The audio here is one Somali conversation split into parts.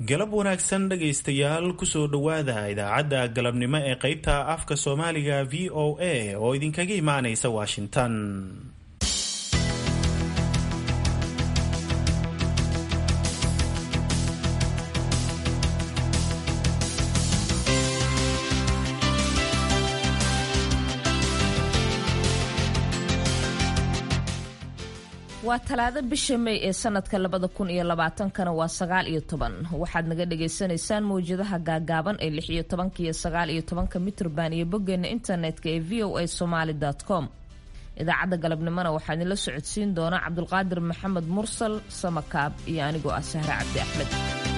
galab wanaagsan dhegaystayaal kusoo dhowaada idaacadda galabnimo ee qaybta afka soomaaliga v o a oo idinkaga imaanaysa washington waa talaado bisha may ee sanadka labada kun iyo labaatankana waa sagaal iyo toban waxaad naga dhagaysanaysaan mawjadaha gaagaaban ee lix iyo tobanka iyo sagaal iyo tobanka mitrban iyo boggeena internetka ee v o a somaali com idaacadda galabnimona waxaa idinla socodsiin doona cabdulqaadir maxamed mursal samakaab iyo anigoo ah sahre cabdi axmed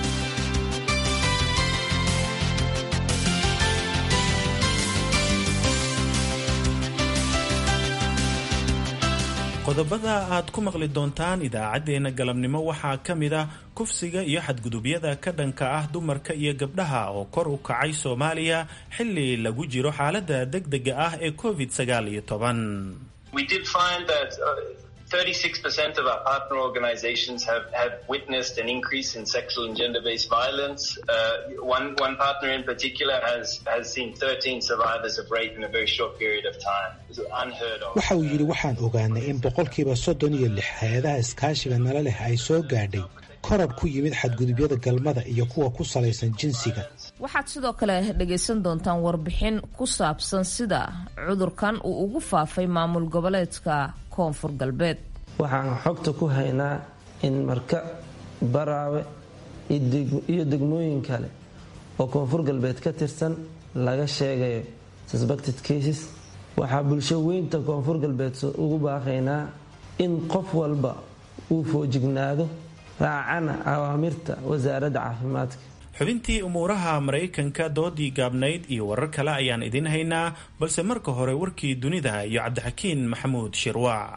qodobada aad ku maqli doontaan idaacaddeenna galabnimo waxaa ka mid ah kufsiga iyo xadgudubyada ka dhanka ah dumarka iyo gabdhaha oo kor u kacay soomaaliya xilli lagu jiro xaaladda degdega ah ee covid sagaal iyo toban 36% of our partner organizations have, have witnessed an increase in sexual and gender-based violence. Uh, one, one partner in particular has, has seen 13 survivors of rape in a very short period of time. It's unheard of. waxa uu yidhi waxaan ogaanay in boqolkiiba soddon iyo lix hay-adaha iskaashiga nala leh ay soo gaadhay korab ku yimid xadgudubyada galmada iyo kuwa ku salaysan jinsiga waxaad sidoo kale dhagaysan doontaan warbixin ku saabsan sida cudurkan uu ugu faafay maamul goboleedka koonfur galbeed waxaan xogta ku haynaa in marka baraawe iyo degmooyin kale oo koonfur galbeed ka tirsan laga sheegayo suspected cases waxaa bulsho weynta koonfur galbeed ugu baaqaynaa in qof walba uu foojignaado raacana awaamirta wasaaradda caafimaadka xubintii umuuraha maraykanka doodii gaabnayd iyo warar kale ayaan idin haynaa balse marka hore warkii dunida iyo cabdixakiin maxamuud shirwaac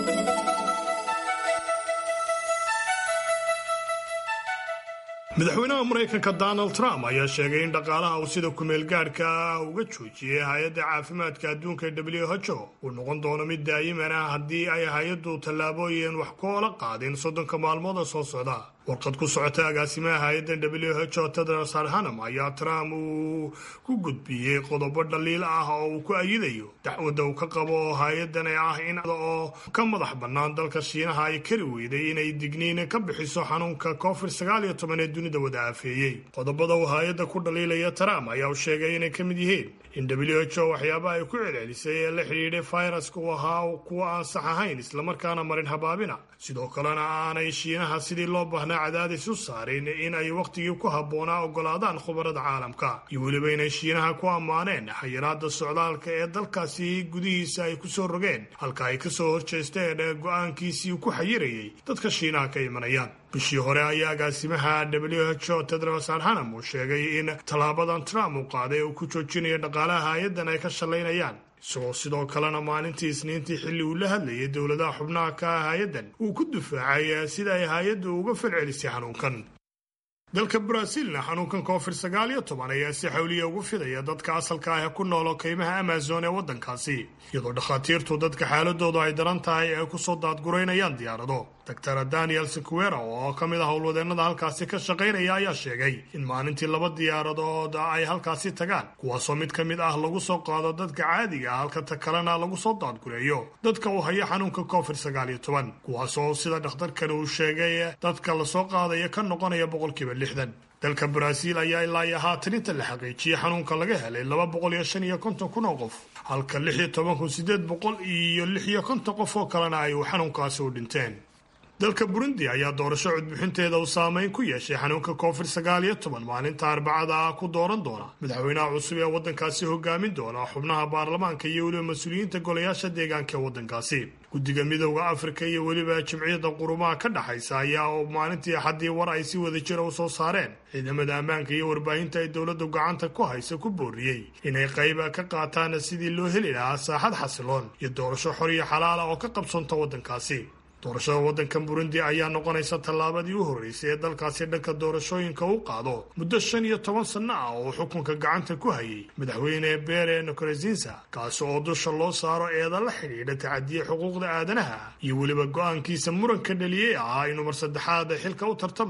madaxweynaha maraykanka donald trump ayaa sheegay in dhaqaalaha uu sida kumeel gaadhka ah uga joojiyey hay-adda caafimaadka adduunka ee w h o uu noqon doono mid daayiman ah haddii ay hay-addu tallaabooyin wax koola qaadin soddonka maalmooda soo socda warqad ku socota agaasimaha hay-addan w h o tedros adhanam ayaa trump uu ku gudbiyey qodobo dhaliil ah oo uu ku ayidayo dacwadda uu ka qabo hay-addan ee ah in oo ka madax bannaan dalka shiinaha ay kari weyday inay digniin ka bixiso xanuunka covid sagaal iyo toban ee dunida wada aafeeyey qodobada uu hay-adda ku dhaliilaya trump ayaa u sheegay inay ka mid yihiin in w h o waxyaabaha ay ku celcelisay ee la xidhiidhay fayraska uu ahaa kuwa aan sax ahayn islamarkaana marin habaabina sidoo kalena aanay shiinaha sidii loo baahnaa cadaadis u saarin in ay wakhtigii ku habboonaa ogolaadaan khubarada caalamka iyo weliba inay shiinaha ku ammaaneen xayiraada socdaalka ee dalkaasi gudihiisa ay kusoo rogeen halka ay kasoo horjeesteen go-aankiisii ku xayirayay dadka shiinaha ka imanayaan bishii hore ayaa agaasimaha w h o tedros adhanam uu sheegay in tallaabadan trump uu qaaday uu ku joojinayo dhaqaalaha hay-addan ay ka shallaynayaan isagoo sidoo kalena maalintii isniintii xilli uu la hadlayay dowladaha xubnaha ka ah hay-addan uu ku difaacay sida ay hay-addu uga falcelisay xanuunkan dalka baraaziilna xanuunkan covid sagaal iyo toban ayaa si xawliya ugu fidaya dadka asalka ah ee ku noolo kaymaha amazon ee waddankaasi iyadoo dhakhaatiirtu dadka xaaladoodu ay daran tahay ay kusoo daadguraynayaan diyaarado doctor daniel sequera oo ka mid ah howlwadeennada halkaasi ka shaqaynaya ayaa sheegay in maalintii laba diyaaradood ay halkaasi tagaan kuwaasoo mid ka mid ah lagu soo qaado dadka caadiga ah halka ta kalena lagu soo daadgureeyo dadka uu hayo xanuunka covid sagaal iyo toban kuwaasoo sida dhakhtarkani uu sheegay dadka lasoo qaadaya ka noqonaya boqolkiiba lixdan dalka baraaziil ayaa ilaa iyo haatan inta la xaqiijiyey xanuunka laga helay laba boqol iyo shan iyo konton kun oo qof halka lix iyo toban kun sideed boqol iyo lix iyo konton qof oo kalena ay xanuunkaasi u dhinteen dalka burundi ayaa doorasho codbixinteeda uu saameyn ku yeeshay xanuunka covid sagaal iyo toban maalinta arbacada ah ku dooran doona madaxweynaha cusub ee waddankaasi hogaamin doona xubnaha baarlamaanka iyo weliba mas-uuliyiinta golayaasha deegaanka ee waddankaasi guddiga midooda afrika iyo weliba jimciyadda qurumaha ka dhexaysa ayaa oo maalintii axaddii war ay si wada jira u soo saareen ciidamada ammaanka iyo warbaahinta ay dowladdu gacanta ku haysa ku booriyey inay qayb ka qaataan sidii loo heli lahaa saaxad xasiloon iyo doorasho xor iyo xalaala oo ka qabsanta waddankaasi doorashada waddankan burundi ayaa noqonaysa tallaabadii u horreysay ee dalkaasi dhanka doorashooyinka u qaado muddo shan iyo toban sanno ah oo xukunka gacanta ku hayay madaxweyne bere nkorezinsa kaasi oo dusha loo saaro eeda la xidhiidha tacadiye xuquuqda aadanaha iyo weliba go-aankiisa muranka dhaliyey ahaa inuu mar saddexaad xilka u tartamayo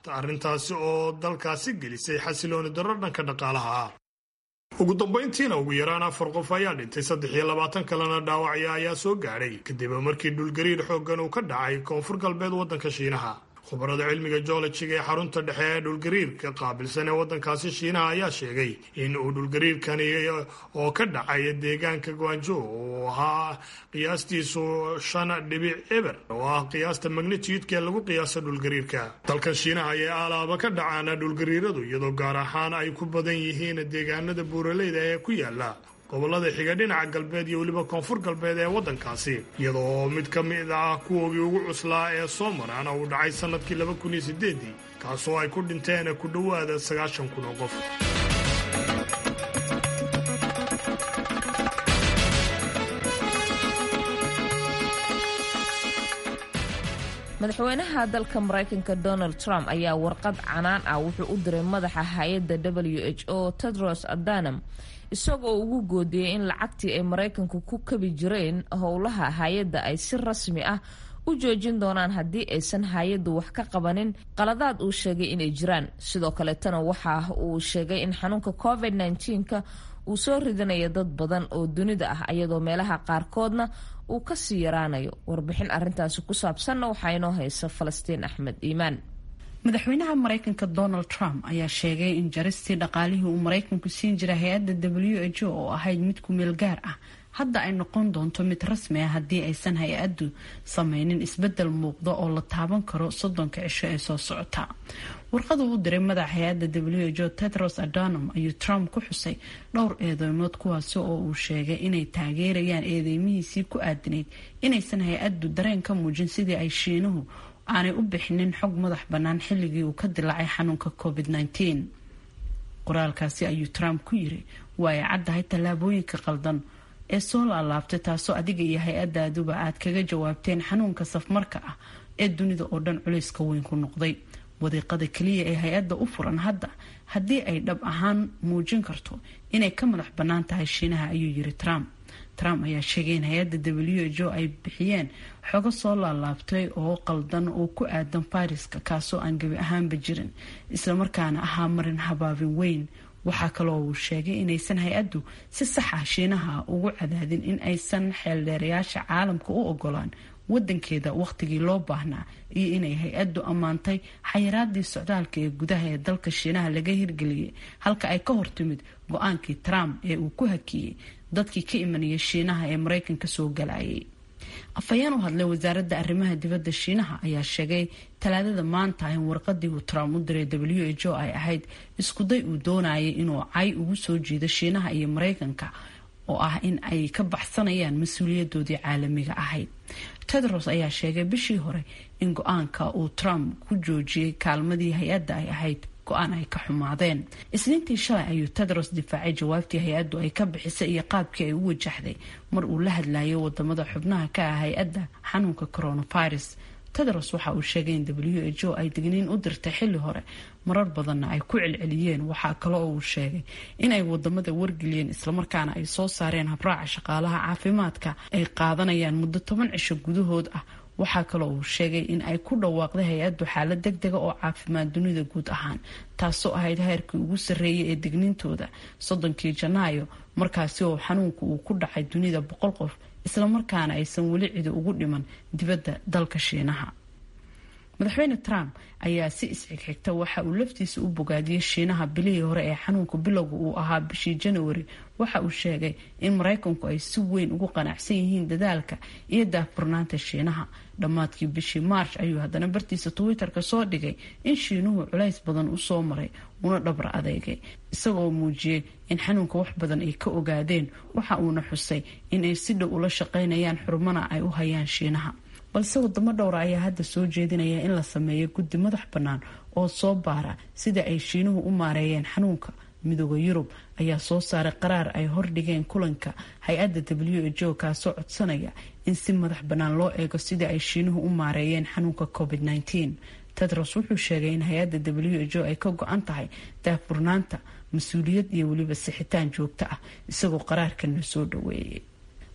arrintaasi oo dalkaasi gelisay xasilooni darro dhanka dhaqaalaha ah ugu dambayntiina ugu yaraan afar qof ayaa dhintay saddex iyo labaatan kalena dhaawacya ayaa soo gaadhay kadib markii dhulgariir xooggan uu ka dhacay koonfur galbeed waddanka shiinaha khubarada cilmiga joolojiga ee xarunta dhexe ee dhulgariirka qaabilsan ee waddankaasi shiinaha ayaa sheegay in uu dhulgariirkani oo ka dhacay deegaanka gwanjo uu ahaa qiyaastiisu shan dhibic eber oo ah qiyaasta magnitudka ee lagu qiyaasa dhulgariirka dalkan shiinaha ayay aalaaba ka dhacaan dhulgariiradu iyadoo gaar ahaan ay ku badan yihiin deegaanada buuraleyda ee ku yaala gobolada xiga dhinaca galbeed iyo weliba koonfur galbeed ee waddankaasi iyadoo mid ka mid ah kuwoogii ugu cuslaa ee soo marana uu dhacay sannadkii laba kun iyo sideedii kaasoo ay ku dhinteen ku dhowaada sagaashan kun oo qof madaxweynaha dalka maraykanka donald trump ayaa warqad canaan ah wuxuu u diray madaxa hay-adda w h o tedros adanam isagoo ugu goodiyey in lacagtii ay maraykanku ku kabi jireen howlaha hay-adda ay si rasmi ah u joojin doonaan haddii aysan hay-addu wax ka qabanin qaladaad uu sheegay inay jiraan sidoo kaleetana waxa uu sheegay in xanuunka covid -19ka uu soo ridanayo dad badan oo dunida ah ayadoo meelaha qaarkoodna uu kasii yaraanayo warbixin arintaasi ku saabsanna waxaa inoo haysa falastiin axmed iimaan madaxweynaha maraykanka donald trump ayaa sheegay in jaristii dhaqaalihii uu maraykanku siin jiray hay-adda w h o oo ahayd mid ku meel gaar ah hadda ay noqon doonto mid rasmi ah haddii aysan hay-addu sameynin isbedel muuqda oo la taaban karo soddonka cisho ee soo socota warqadu u diray madaxa hay-adda w h o tedros adanum ayuu trump ku xusay dhowr eedeymood kuwaasi oo uu sheegay inay taageerayaan eedeymihiisii ku aadinayd inaysan hay-addu dareen ka muujin sidii ay shiinuhu aanay u bixinin xog madax bannaan xilligii uu ka dilaacay xanuunka covid -19 qoraalkaasi ayuu trump ku yiri waa ay caddahay tallaabooyinka qaldan ee soo laalaabtay taasoo adiga iyo hay-adaaduba aad kaga jawaabteen xanuunka safmarka ah ee dunida oo dhan culayska weyn ku noqday wadiiqada keliya ee hay-adda u furan hadda haddii ay dhab ahaan muujin karto inay ka madax bannaan tahay shiinaha ayuu yiri trump trump ayaa sheegay in hay-adda w h o ay bixiyeen xogo soo laalaabtay oo qaldan oo ku aadan fayraska kaasoo aan gebi ahaanba jirin islamarkaana ahaa marin habaabin weyn waxaa kaloo uu sheegay inaysan hay-addu si sax ah shiinaha ugu cadaadin in aysan xeeldheerayaasha caalamka u ogolaan wadankeeda wakhtigii loo baahnaa iyo inay hay-addu ammaantay xayiraadii socdaalka ee gudaha ee dalka shiinaha laga hirgeliyay halka ay ka hortimid go-aankii trump ee uu ku hakiyey dadkii ka imanaya shiinaha ee maraykanka soo galayay afhayeen u hadlay wasaaradda arrimaha dibadda shiinaha ayaa sheegay talaadada maanta in warqadii uu trump u diray w h o ay ahayd iskuday uu doonayay inuu cay ugu soo jiido shiinaha iyo maraykanka oo ah in ay ka baxsanayaan mas-uuliyadoodii caalamiga ahayd tedros ayaa sheegay bishii hore in go-aanka uu trump ku joojiyey kaalmadii hay-adda ay ahayd go-aan ay ka xumaadeen isniintii shalay ayuu tedros difaacay jawaabtii hay-addu ay ka bixisay iyo qaabkii ay u wajahday mar uu la hadlayo wadamada xubnaha ka ah hay-adda xanuunka coronavirus tedros waxa uu sheegay in w h o ay digniin u dirtay xilli hore marar badanna ay ku celceliyeen waxaa kale oo uu sheegay in ay wadamada wargeliyeen islamarkaana ay soo saareen habraaca shaqaalaha caafimaadka ay qaadanayaan muddo toban cisho gudahood ah waxaa kaloo uu sheegay in ay ku dhawaaqday hay-addu xaalad deg dega oo caafimaad dunida guud ahaan taasoo ahayd heerkii ugu sarreeyay ee digniintooda soddonkii janaayo markaasi oo xanuunku uu ku dhacay dunida boqol qof islamarkaana aysan weli cidi ugu dhiman dibadda dalka shiinaha madaxweyne trump ayaa si isxigxigta waxa uu laftiisa u bogaadiyey shiinaha bilihii hore ee xanuunka bilowga uu ahaa bishii januari waxa uu sheegay in maraykanku ay si weyn ugu qanacsan yihiin dadaalka iyo daahfurnaanta shiinaha dhammaadkii bishii march ayuu haddana bartiisa twitter-ka soo dhigay in shiinuhu culays badan usoo maray una dhabra adeegay isagoo muujiyey in xanuunka wax badan ay ka ogaadeen waxa uuna xusay inay si dhow ula shaqaynayaan xurumana ay u hayaan shiinaha balse wadamo dhowra ayaa hadda soo jeedinaya in la sameeyo guddi madax bannaan oo soo baara sida ay shiinuhu u maareeyeen xanuunka midooda yurub ayaa soo saaray qaraar ay hordhigeen kulanka hay-adda w h o kaasoo codsanaya in si madax bannaan loo eego sidii ay shiinuhu u maareeyeen xanuunka covid -19 tedros wuxuu sheegay in hay-adda w h o ay ka go-an tahay daafurnaanta mas-uuliyad iyo weliba sixitaan joogto ah isagoo qaraarkana soo dhaweeyay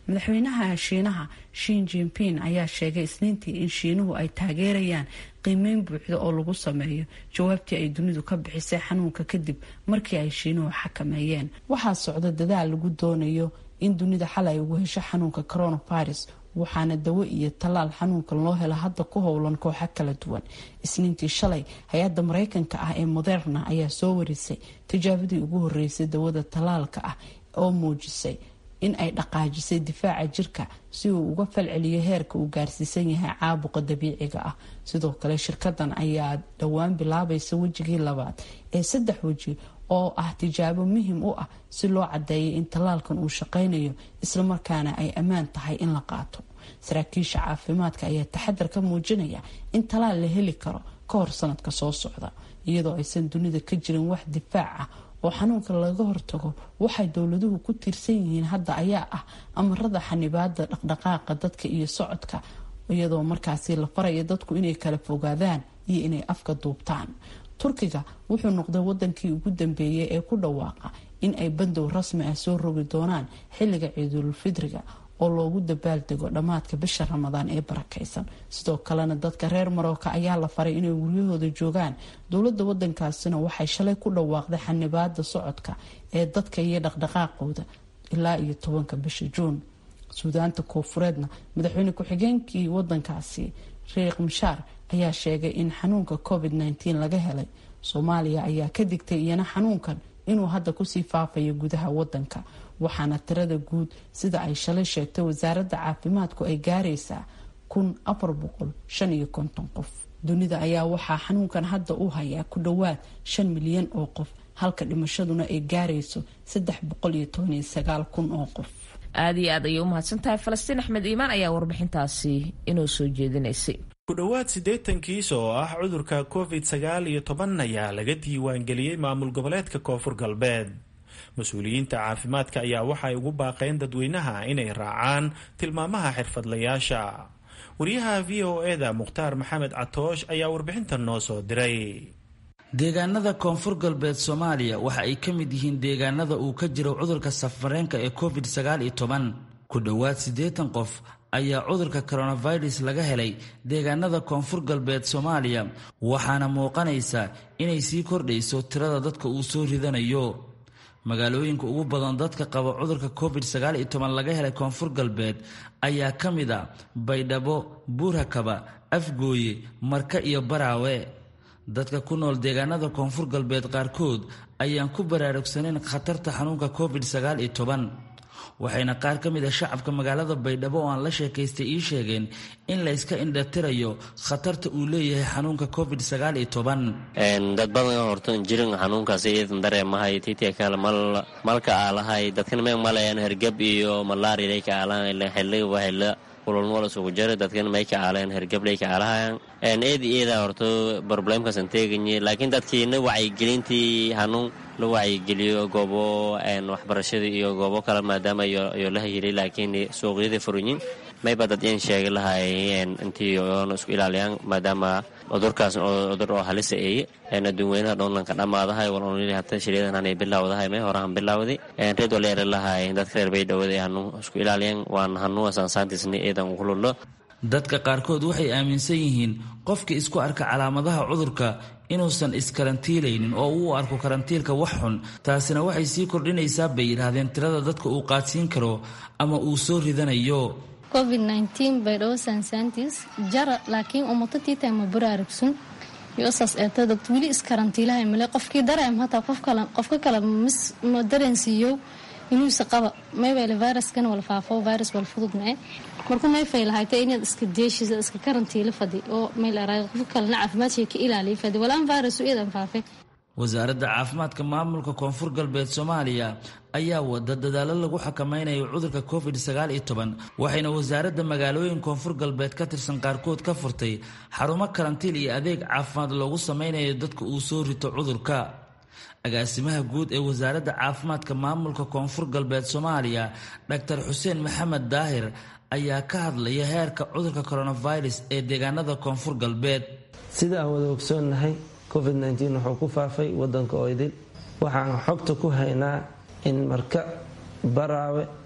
madaxweynaha shiinaha shin jinping ayaa sheegay isniintii in shiinuhu ay taageerayaan qiimeyn buuxda oo lagu sameeyo jawaabtii ay dunidu ka bixisay xanuunka kadib markii ay shiinuhu xakameeyeen waxaa socda dadaal lagu doonayo in dunida xal ay ugu hesho xanuunka coronavirus waxaana dawo iyo tallaal xanuunkan loo helo hadda ku howlan kooxo kala duwan isniintii shalay hay-adda mareykanka ah ee moderna ayaa soo warisay tijaabadii ugu horeysay dawada tallaalka ah oo muujisay in ay dhaqaajisay difaaca jirka si uu uga falceliyo heerka uu gaarsiisan yahay caabuqa dabiiciga ah sidoo kale shirkadan ayaa dhowaan bilaabaysa wejigii labaad ee saddex weji oo ah tijaabo muhim u ah si loo cadeeyay in tallaalkan uu shaqaynayo islamarkaana ay ammaan tahay in la qaato saraakiisha caafimaadka ayaa taxadar ka muujinaya in tallaal la heli karo ka hor sanadka soo socda iyadoo aysan dunida ka jirin wax difaac ah oo xanuunka laga hortago waxay dowladuhu ku tiirsan yihiin hadda ayaa ah amarada xanibaada dhaqdhaqaaqa dadka iyo socodka iyadoo markaasi la faraya dadku inay kala fogaadaan iyo inay afka duubtaan turkiga wuxuu noqday wadankii ugu dambeeyay ee ku dhawaaqa in ay bandow rasmi ah soo rogi doonaan xilliga ciidulfidriga oo loogu dabaaldego dhammaadka bisha ramadaan ee barakaysan sidoo kalena dadka reer marooka ayaa la faray inay guryahooda joogaan dowladda wadankaasina waxay shalay ku dhawaaqday xanibaada socodka ee dadka iyo dhaqdhaqaaqooda ilaa iyo tobanka bisha juun suudaanta koofureedna madaxweyne ku-xigeenkii wadankaasi riiq mishaar ayaa sheegay in xanuunka covid -19 laga helay soomaaliya ayaa ka digtay iyana xanuunkan inuu hadda kusii faafayo gudaha wadanka waxaana tirada guud sida ay shalay sheegtay wasaaradda caafimaadku ay gaaraysaa kun afar boqol shan iyo konton qof dunida ayaa waxaa xanuunkan hadda u hayaa ku dhowaad shan milyan oo qof halka dhimashaduna ay gaarayso saddex boqol iyo toban iyo sagaal kun oo qof aada iyo aad ayay u mahadsantahay falastiin axmed iimaan ayaa warbixintaasi inoo soo jeedinaysay ku dhowaad siddeetan kiis oo ah cudurka covid sagaal iyo toban ayaa laga diiwaangeliyey maamul goboleedka koonfur galbeed mas-uuliyiinta caafimaadka ayaa waxay ugu baaqeen dadweynaha inay raacaan tilmaamaha xirfadlayaasha wariyaha v o eda mukhtaar maxamed catoosh ayaa warbixintan noo soo diray deegaanada koonfur galbeed soomaaliya waxa ay ka mid yihiin deegaanada uu ka jiro cudurka safareenka ee covid sagaal iyo toban ku dhowaad siddeetan qof ayaa cudurka coronavirus laga helay deegaanada koonfur galbeed soomaaliya waxaana muuqanaysa inay sii kordhayso tirada dadka uu soo ridanayo magaalooyinka ugu badan dadka qaba cudurka covid sagaal iyo toban laga helay koonfur galbeed ayaa ka mid a baydhabo buurhakaba afgooye marka iyo baraawe dadka ku nool deegaanada koonfur galbeed qaarkood ayaan ku baraarugsanayn khatarta xanuunka covid sagaal iyo toban waxayna qaar ka mid a shacabka magaalada baydhabo oo aan la sheekaystay ii sheegeen in layska indhatirayo khatarta uu leeyahay xanuunka covid sagaal iyo toban dad badan horta jirin xanuunkaas iidan dareemahay titia kale mal malka aalahay dadkan me malayan hergab iyo malaariay ka aalahan xilli wahila kululmool isugu jira dadkan may ka aaleen hergablay ka aalahayan eed eeda horta problemkasan teeganye laakiin dadkiina wacyigelintii hanuun la wacyigeliyo goobo waxbarashada iyo goobo kale maadaama iyo la hayilay laakiin suuqyada furinyin mayba dad in sheegi lahay intii oona isku ilaaliyaan maadaama cudurkaas cudur oo halisa eeye adduunweynaha dhoonlanka dhammaadahay walonili hata shiryadan hanay bilaawdahay may horahan bilaawday reed wala eri lahay dadka reer baydhawada ee hanuun isku ilaaliyaan waan hanuun saansaantisni eedan kulullo dadka qaarkood waxay aaminsan yihiin qofka isku arka calaamadaha cudurka inuusan iskarantiilaynin oo uu arko karantiilka wax xun taasina waxay sii kordhinaysaa bay yidhaahdeen tirada dadka uu qaadsiin karo ama uu soo ridanayo covid baydhabo saansaantiis jara laakiin umatatiita ma baraarugsun yosaas eeta dad weli iskarantiilahay male qofkii dareem hataa qofka kale ma dareensiiyo inuusa qaba maybale viruskana wala faafo virus wala fudud mae marku mayfay lahayta inaad iska deeshisa iska karantiila fadi oo maylaraa qofka kalena caafimaadshii ka ilaaliya fadi walaan virusu iyadan faafe wasaaradda caafimaadka maamulka koonfur galbeed soomaaliya ayaa wada dadaalo lagu xakameynayo cudurka covid sagaal iyo toban waxayna wasaaradda magaalooyin koonfur galbeed ka tirsan qaarkood ka furtay xarumo karantiil iyo adeeg caafimaad loogu sameynayo dadka uu soo rito cudurka agaasimaha guud ee wasaaradda caafimaadka maamulka koonfur galbeed soomaaliya dhaktar xuseen maxamed daahir ayaa ka hadlaya heerka cudurka coronavirus ee deegaanada koonfur galbeed sida aan wada ogsoonnahay covid nteen wuxuu ku faafay wadanka oo idil waxaan xogta ku haynaa in marka baraawe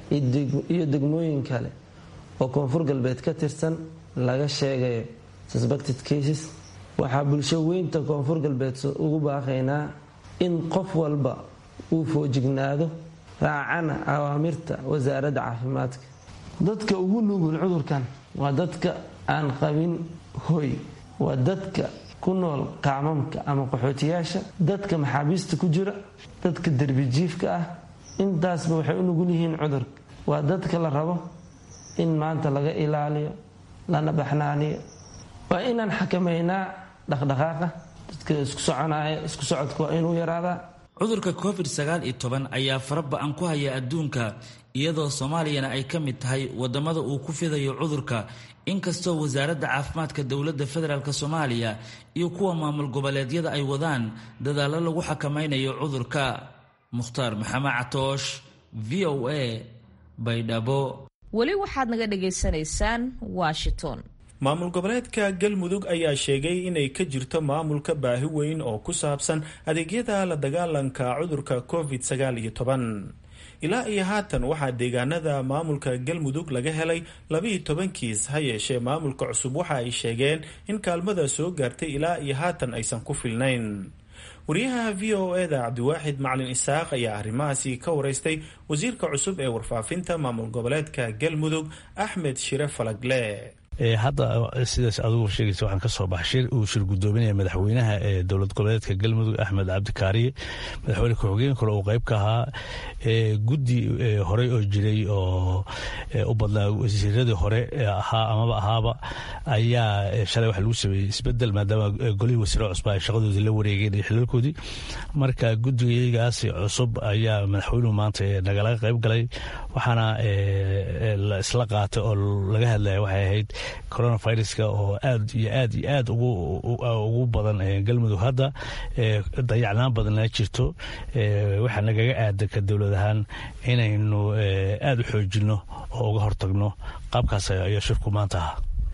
iyo degmooyin kale oo koonfur galbeed ka tirsan laga sheegayo suspected cases waxaa bulsho weynta koonfur galbeed ugu baaqaynaa in qof walba uu foojignaado raacana awaamirta wasaaradda caafimaadka dadka ugu nugul cudurkan waa dadka aan qabin hoy waa dadka ku nool kaamamka ama qaxootiyaasha dadka maxaabiista ku jira dadka derbijiifka ah intaasba waxay u nugul yihiin cudurka waa dadka la rabo in maanta laga ilaaliyo lana baxnaaniyo waa inaan xakamaynaa dhaqdhaqaaqa dadka isku soconaya isku socodka waa inuu yaraadaa cudurka covid sagaal iyo toban ayaa fara ba-an ku haya adduunka iyadoo soomaaliyana ay ka mid tahay wadamada uu ku fidayo cudurka inkastoo wasaaradda caafimaadka dowladda federaalk soomaaliya iyo kuwa maamul goboleedyada ay wadaan dadaallo lagu xakamaynayo cudurka mukhtaar maxamed catoosh v o a baydhabo weli waxaad naga dhagaysanaysaan washington maamul goboleedka galmudug ayaa sheegay inay ka jirto maamulka baahi weyn oo ku saabsan adeegyada la dagaalanka cudurka covid sagaal iyo toban ilaa iyo haatan waxaa deegaanada maamulka galmudug laga helay labiiyo toban kiis ha yeeshee maamulka cusub waxa ay sheegeen in kaalmada soo gaartay ilaa iyo haatan aysan ku filnayn wariyaha v o eda cabdiwaaxid macalin isaaq ayaa arrimahaasi ka wareystay wasiirka cusub ee warfaafinta maamul goboleedka galmudug axmed shire falagle hadda sidaas adugu sheegaysa waxaan ka soo baxay shir uu shir gudoominaya madaxweynaha ee dowlad goboleedka galmudug axmed cabdikaariye madaxweyne ku-xigeen kale uu qayb ka ahaa guddi horey oo jiray oo u badnaa wasiiradii hore ahaa amaba ahaaba ayaa shalay waxa lagu sameeyey isbedel maadaama golihii wasiiro cusba ay shaqadoodii la wareegeen iyo xilalkoodii marka guddigaygaas cusub ayaa madaxweynuhu maanta nagalaga qayb galay waxaana la isla qaatay oo laga hadlaya waxay ahayd coronaviruska oo aad iyo aad iyo aad ugu badan galmudug hadda dayacnaan badanna jirto waxaa nagaga aadanka dowlad ahaan inaynu aada u xoojinno oo uga hortagno qaabkaas ayaa shirku maanta ahaa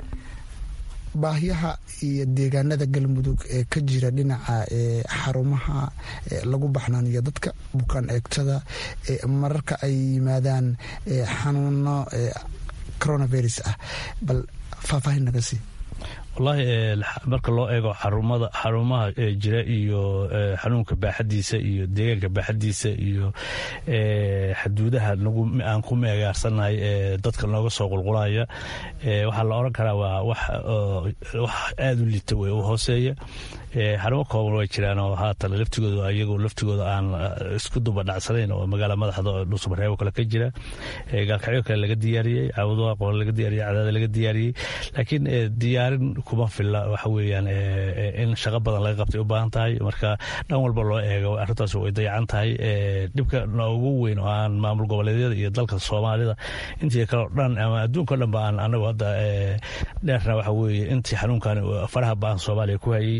baahyaha iyo deegaanada galmudug ee ka jira dhinaca xarumaha lagu baxnaaniyo dadka bukaan eegtada mararka ay yimaadaan xanuuno coronavirus ah bal faahfaahin naga sii wallaahi marka loo eego xarumada xarumaha jira iyo xanuunka baaxadiisa iyo deegaanka baaxadiisa iyo xaduudaha aan ku meegaarsannahay ee dadka nooga soo qulqulaya waxaa la odhan karaa waa wax aada u liita wey u hooseeya xarumo kooban way jiraan oo haatan laftigooda iyagoo laftigooda aan isku duba dhacsanayn oo magaala madaxda oo dhuusamareebo kale ka jira gaalkacyo kale laga diyaariyey caabudaha qoole laga diyaariyey cadaada laga diyaariyey laakiin diyaarin kuma filla waxa weeyaan in shaqo badan laga qabtay u baahan tahay marka dhan walba loo eego arrintaas way dayacan tahay dhibka noogu weyn oo aan maamul goboleedyada iyo dalka soomaalida intii kaleo dhan ama adduunka o dhan ba aan anagu hadda dheerna waxa weeye intii xanuunkan faraha ba-an soomaaliya ku hayey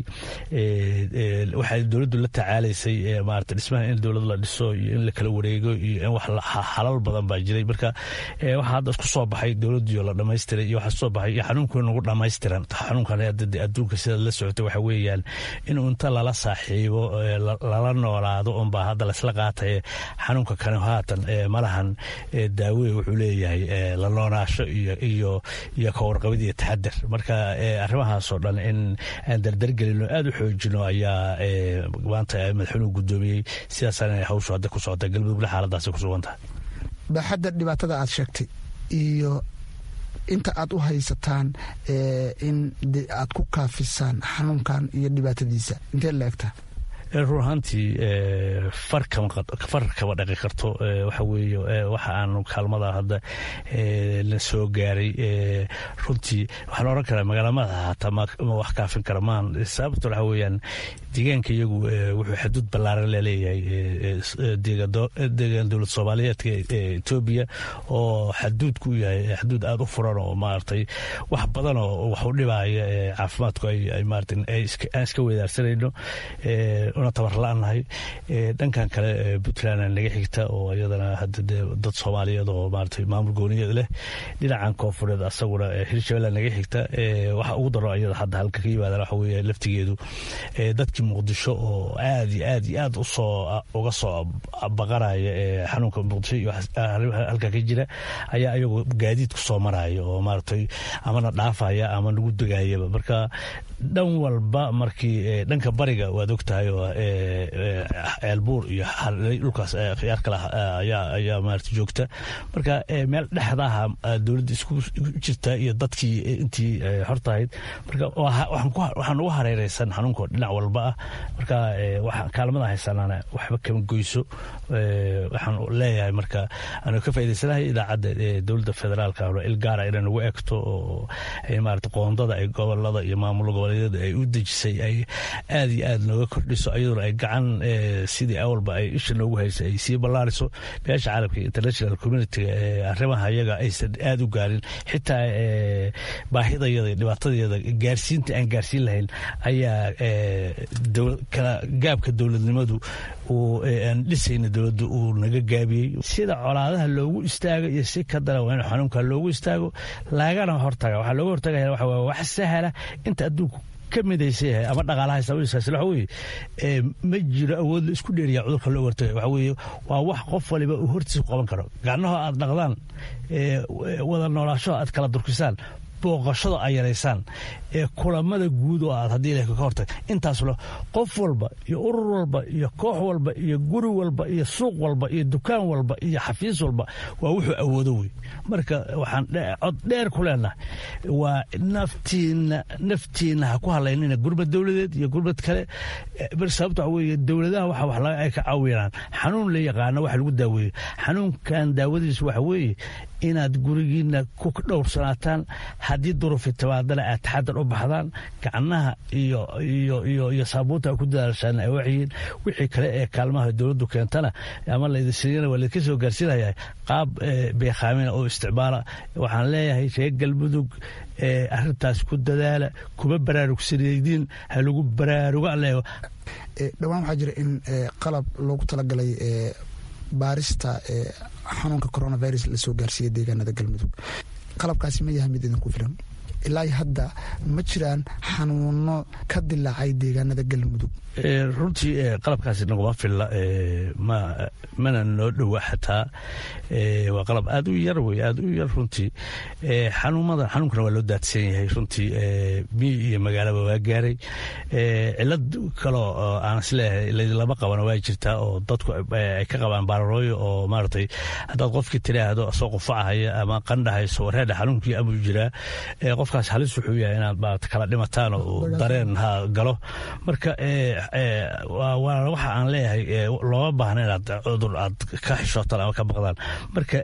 waxay dowladdu la tacaalaysay maarata dhismaha in dowlad la dhiso iyo in la kala wareego iyo in wax xalal badan baa jiray marka waxaa hadda isku soo baxay dowladdiio la dhamaystiray iyo waxaa soo baxay iyo xanuunkii nagu dhamaystiran xanuunkan adduunka sidaad la socota waxa weeyaan inuu inta lala saaxiibo lala noolaado unbaa hadda laisla qaatay xanuunka kane haatan malahan daawe wuxuu leeyahay la noonaasho iyo iyo iyo kawarqabid iyo taxadar marka arrimahaasoo dhan in aan dardargelino aada u xoojino ayaa maanta madaxweynuhu guddoomiyey sidaasaan hawshu hadda ku socota galmudugna xaaladaasi ku sugan tahay baaxadda dhibaatada aad sheegtay iyo inta aad u haysataan in aad ku kaafisaan xanuunkan iyo dhibaatadiisa intee la egtaa run ahaantii far kama dhaqi karto waxa weeye waxa aan kaalmada hadda la soo gaaray runtii waxaan oran karaa magaala madaxa hataa ma wax kaafin kara maan sababta waxa weeyaan deegaanka iyagu wuxuu xaduud ballaaran laleeyahay deegaan dowlad soomaaliyeedka etoobiya oo xaduud ku yahay xaduud aada u furan oo maaragtay wax badan oo wax u dhibaya caafimaadku ay maarata aan iska weedaarsanayno una tabar la-nahay dhankan kale puntland naga xigta oo iyadana hadda dee dad soomaaliyeed oo maaragtay maamul gooniyeed leh dhinacan koonfureed asaguna hirshabelle naga xigta waxa ugu daro iyada hadda halka ka yimaadaan waxa weeye laftigeedu dadkii muqdisho oo aad iyo aad iyo aad usoo uga soo baqanaya xanuunka muqdisho iyo halka ka jira ayaa ayagu gaadiid ku soo maraya oo maaragtay amana dhaafaya ama nagu degayaba marka dhan walba markii dhanka bariga waad ogtahay oo ceelbuur iyo dhulkaas khiyaar kale ayaa maarata joogta marka meel dhexdaha dowladda isku jirta iyo dadkii intii hortahayd marka waxaan ugu hareereysan xanuunka dhinac walba ah marka kaalmada haysanana waxba kama goyso waxaan leeyahay marka anu ka faa'idaysanahay idaacadda dowladda federaalka il gaara inay nagu egto oo maarata qoondada ay gobolada iyo maamul goboleedyada ay u dejisay ay aad iyo aad nooga kordhiso iyaduna ay gacan sidii awalba ay isha noogu haysay ay sii ballaariso beesha caalamka iyo international communitiga arrimaha iyaga aysan aad u gaarin xitaa baahidayada iyo dhibaatadayada gaarsiinta aan gaarsiin lahayn ayaa gaabka dowladnimadu aan dhisayna dowladda uu naga gaabiyey sida colaadaha loogu istaago iyo si ka dara waa in xanuunka loogu istaago lagana hortaga waxaa looga hortagaya waxa waa wax sahla inta adduunku ka midaysan yahay ama dhaqaalaha sababiisaas waxa weeye ma jiro awood la isku dheeriya cudurka loo hortagay waxa weeye waa wax qof waliba uu hortiisa qaban karo gacnahoo aad dhaqdaan wada noolaashaho aad kala durkisaan booqashada ay yaraysaan ee kulamada guud oo aad haddii ilahi ka hortag intaasle qof walba iyo urur walba iyo koox walba iyo guri walba iyo suuq walba iyo dukaan walba iyo xafiis walba waa wuxuu awoodo wey marka waxaan cod dheer ku leenahay waa naftiina naftiina ha ku halaynina gurbad dowladeed iyo gurbad kale sababta waxa weeye dowladaha waxa wax laga ay ka caawinaan xanuun la yaqaano waxa lagu daaweeyo xanuunkan daawadiisu waxa weeye inaad gurigiina ku dhowrsanaataan haddii durufi timaadana aad taxadar u baxdaan gacnaha iyo iyo iyo iyo saabuunta ku dadaashaan ay waxyihiin wixii kale ee kaalmaha dowladdu keentana ama laydinsiiyana waa laydinka soo gaarsiinaya qaab beekhaamina oo isticmaala waxaan leeyahay reer galmudug arintaas ku dadaala kuma baraarugsanaydiin ha lagu baraaruga leeyo dhowaan waxaa jira in qalab loogu talagalay baarista xanuunka coronavirus lasoo gaarsiiyey deegaanada galmudug qalabkaasi ma yahay mid idinku filan ilaa hadda ma jiraan xanuuno ka dilaacay deegaanada galmudug runtii qalabkaasi naguma filla mana noo dhowa xataa waa qalab aad u yar wey aad u yar runtii xanuumada xanuunkana waa loo daadsan yahay runtii miyi iyo magaalaba waa gaaray cilad kaloo aan isleeyahay lama qabana waa jirtaa oo dadku ay ka qabaan baararooyo oo maaragtay haddaad qofkii tiraahdo soo qufacahaya ama qandhahayso wareedha xanuunkii amuu jiraa qofkaas halis wuxuu yahay inaad maarata kala dhimataan oo dareen ha galo marka waa waxa aan leeyahay looma baahna inaad cudur aad ka xishootaan ama ka baqdaan marka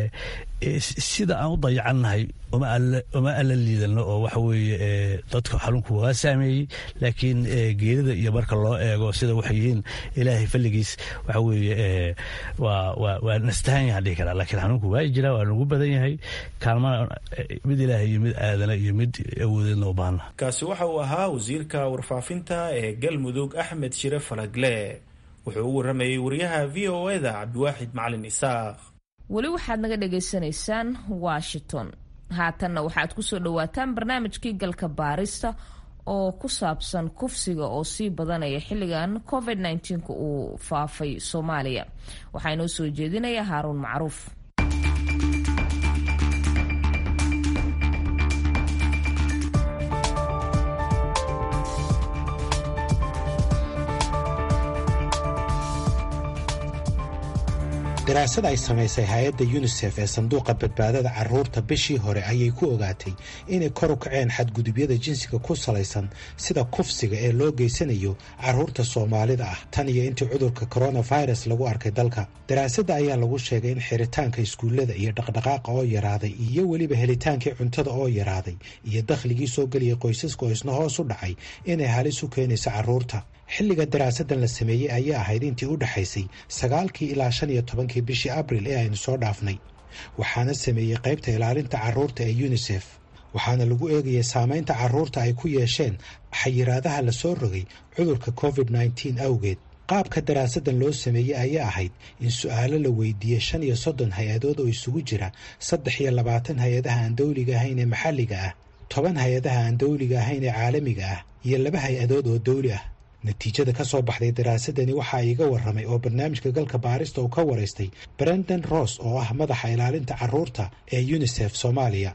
sida aan u dayacannahay uma alla liidano oo waxa weeye dadka xanuunku waa saameeyey laakiin geerida iyo marka loo eego sida waxay yihiin ilaahay falligiis waxa weeye waa nastahan yahaan dhihi karaa laakiin xanuunku waa jira waa nagu badan yahay kaalmana mid ilaahay iyo mid aadana iyo mid awoodeedna u baahna kaasi waxa uu ahaa wasiirka warfaafinta ee galmudug axmed shire falagle wuxuu u waramayey wariyaha v o eda cabdiwaaxid macalin isaaq weli waxaad naga dhagaysanaysaan washington haatanna waxaad kusoo dhawaataan barnaamijkii galka baarista oo ku saabsan kufsiga oo sii badanaya xilligan covid -19 uu faafay soomaaliya waxaa inoo soo jeedinaya haaruun macruuf daraasad ay samaysay hay-adda yunisef ee sanduuqa badbaadada caruurta bishii hore ayay ku ogaatay inay kor u kaceen xadgudubyada jinsiga ku salaysan sida kufsiga ee loo geysanayo caruurta soomaalida ah tan iyo intii cudurka coronavirus lagu arkay dalka daraasadda ayaa lagu sheegay in xiritaanka iskuullada iyo dhaqdhaqaaqa oo yaraaday iyo weliba helitaankii cuntada oo yaraaday iyo dakhligii soo geliyay qoysaska oo isna hoos u dhacay inay halis u keenayso caruurta xilliga daraasadan la sameeyey ayaa ahayd intii u dhexaysay sagaalkii ilaa shan iyo tobankii bishii abril ee aynu soo dhaafnay waxaana sameeyey qaybta ilaalinta caruurta ee yunisef waxaana lagu eegayay saamaynta carruurta ay ku yeesheen xayiraadaha la soo rogay cudurka covid nneteen awgeed qaabka daraasadan loo sameeyey ayaa ahayd in su-aalo la weydiiyey shan iyo soddon hay-adood oo isugu jira saddex iyo labaatan hay-adaha aan dawliga ahayn ee maxalliga ah toban hay-adaha aan dawliga ahayn ee caalamiga ah iyo laba hay-adood oo dawli ah natiijada ka soo baxday daraasadani waxaa iiga warramay oo barnaamijka galka baarista uu ka waraystay brendan ross oo ah madaxa ilaalinta carruurta ee unisef soomaaliya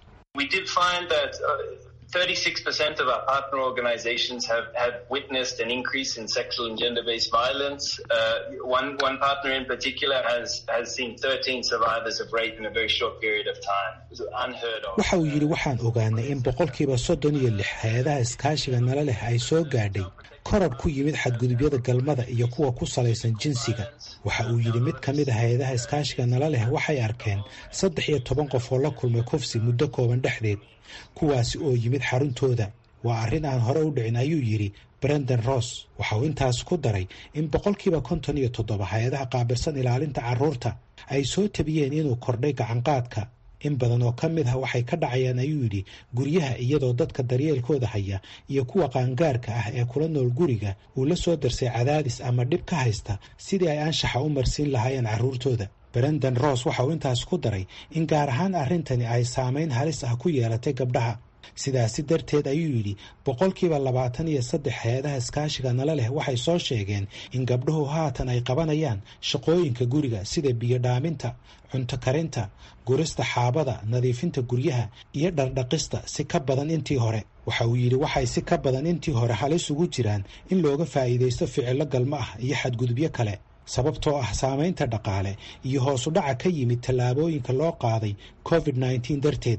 36% of our partner organizations have, have witnessed an increase in sexual and gender-based violence. Uh, one, one partner in particular has, has seen 13 survivors of rape in a very short period of time. It was unheard of. waxa uu yidhi waxaan ogaanay in boqolkiiba soddon iyo lix hay-adaha iskaashiga nala leh ay soo gaadhay koror ku yimid xadgudubyada galmada iyo kuwa ku salaysan jinsiga waxa uu yidhi mid ka mid a hay-adaha iskaashiga nala leh waxay arkeen saddex iyo toban qof oo la kulmay kufsi muddo kooban dhexdeed kuwaasi oo yimid xaruntooda waa arrin aan hore u dhicin ayuu yidhi brendan ross waxa uu intaas ku daray in boqolkiiba konton iyo toddoba hay-adaha qaabilsan ilaalinta carruurta ay soo tabiyeen inuu kordhay gacanqaadka in badan oo ka mid ah waxay ka dhacayaan ayuu yidhi guryaha iyadoo dadka daryeelkooda haya iyo kuwa qaangaarka ah ee kula nool guriga uu la soo darsay cadaadis ama dhib ka haysta sidii ay anshaxa u marsiin lahaayeen carruurtooda brendan ross waxa uu intaas ku daray in gaar ahaan arrintani ay saamayn halis ah ku yeelatay gabdhaha sidaasi darteed ayuu yidhi boqolkiiba labaatan iyo saddex hay-adaha iskaashiga nala leh waxay soo sheegeen in gabdhuhu haatan ay qabanayaan shaqooyinka guriga sida biyo dhaaminta cunto karinta gurista xaabada nadiifinta guryaha iyo dhardhaqista si ka badan intii hore waxa uu yidhi waxay si ka badan intii hore halis ugu jiraan in looga faa'iidaysto ficillo galmo ah iyo xadgudubyo kale sababtoo ah saamaynta dhaqaale iyo hoosu dhaca ka yimid tallaabooyinka loo qaaday covid nneteen darteed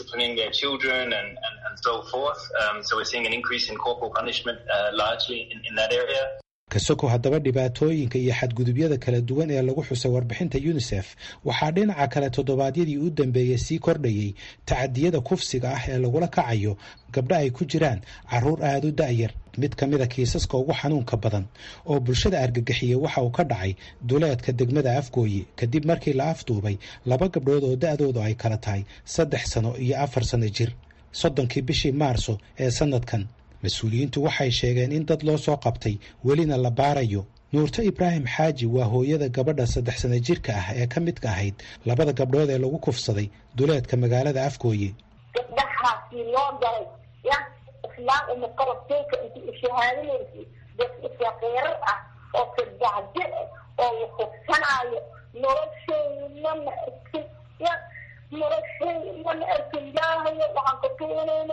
kasoko haddaba dhibaatooyinka iyo xadgudubyada kala duwan ee lagu xusay warbixinta unisef waxaa dhinaca kale toddobaadyadii u dambeeyey sii kordhayey tacadiyada kufsiga ah ee lagula kacayo gabdho ay ku jiraan carruur aada u da'yar mid ka mid a kiisaska ugu xanuunka badan oo bulshada argagixiyey waxa uu ka dhacay duleedka degmada afgooye kadib markii la afduubay laba gabdhood oo da'doodu ay kala tahay saddex sano iyo afar sano jir soddonkii bishii maarso ee sannadkan mas-uuliyiintu waxay sheegeen in dad loo soo qabtay welina la baarayo nuurto ibraahim xaaji waa hooyada gabadha saddex sana jirka ah ee ka midka ahayd labada gabdhood ee lagu kufsaday duleedka magaalada afgooye gabdhahaasi loo galay ya islaam uma qarabteyka inti ishahaadinaysi dad isaqiirar ah oo sadacje oo la kufsanaayo nolosheyna ma arkin ya nolosheyna ma arkin ilaahayo waxaan ka tuunayna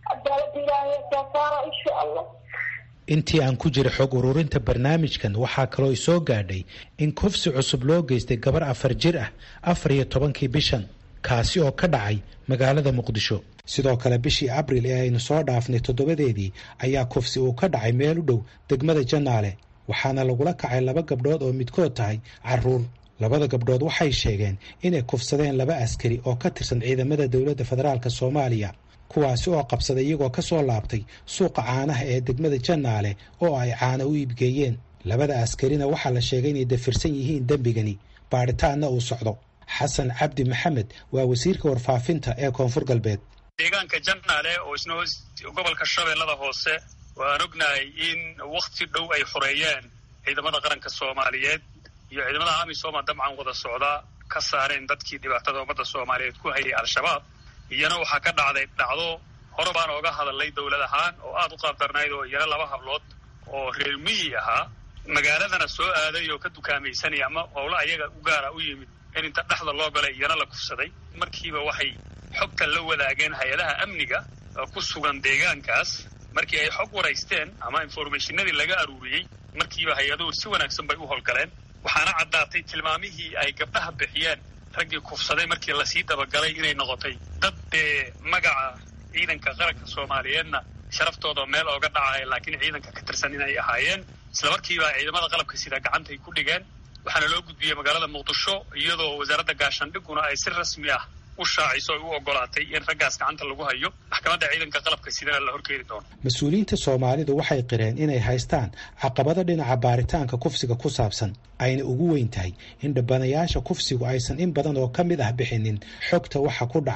intii aan ku jira xog ururinta barnaamijkan waxaa kaloo isoo gaadhay in kufsi cusub loo geystay gabar afar jir ah afar iyo tobankii bishan kaasi oo ka dhacay magaalada muqdisho sidoo kale bishii abril ee aynu soo dhaafnay toddobadeedii ayaa kufsi uu ka dhacay meel u dhow degmada janaale waxaana lagula kacay laba gabdhood oo midkood tahay carruur labada gabdhood waxay sheegeen inay kufsadeen laba askari oo ka tirsan ciidamada dowladda federaalk soomaaliya kuwaasi oo qabsaday iyagoo ka soo laabtay suuqa caanaha ee degmada janaale oo ay caana u iibgeeyeen labada askarina waxaa la sheegay inay dafirsan yihiin dembigani baadhitaanna uu socdo xasan cabdi maxamed waa wasiirka warfaafinta ee koonfur galbeed deegaanka janaale oo isna gobolka shabeellada hoose waan ognahay in wakhti dhow ay xoreeyeen ciidamada qaranka soomaaliyeed iyo ciidamada amisooma dabcan wada socda ka saareen dadkii dhibaatada ummadda soomaaliyeed ku hayay al-shabaab iyana waxaa ka dhacday dhacdo hore baan ooga hadalnay dowlad ahaan oo aada u qaabdarnayd oo iyana laba hablood oo reer miyi ahaa magaaladana soo aaday oo ka dukaamaysanaya ama howlo ayaga u gaara u yimid in inta dhexda loo galay iyana la kufsaday markiiba waxay xogta la wadaageen hay-adaha amniga ku sugan deegaankaas markii ay xog waraysteen ama informationadii laga aruuriyey markiiba hay-aduhu si wanaagsan bay u howlgaleen waxaana caddaatay tilmaamihii ay gabdhaha bixiyeen raggii kufsaday markii lasii dabagalay inay noqotay dad dee magaca ciidanka qaranka soomaaliyeedna sharaftooda meel ooga dhacaya laakiin ciidanka ka tirsan inay ahaayeen isla markiiba ciidamada qalabka sida gacantay ku dhigeen waxaana loo gudbiyey magaalada muqdisho iyadoo wasaaradda gaashaandhiguna ay si rasmi ah u shaaciso ay u ogolaatay in raggaas gacanta lagu hayo maxkamadda ciidanka qalabka sidana la horkeeni doono mas-uuliyiinta soomaalidu waxay qireen inay haystaan caqabado dhinaca baaritaanka kufsiga ku saabsan ayna ugu weyn tahay in dhabbanayaasha kufsigu aysan in badan oo ka mid ah bixinin xogta waxa ku dhacay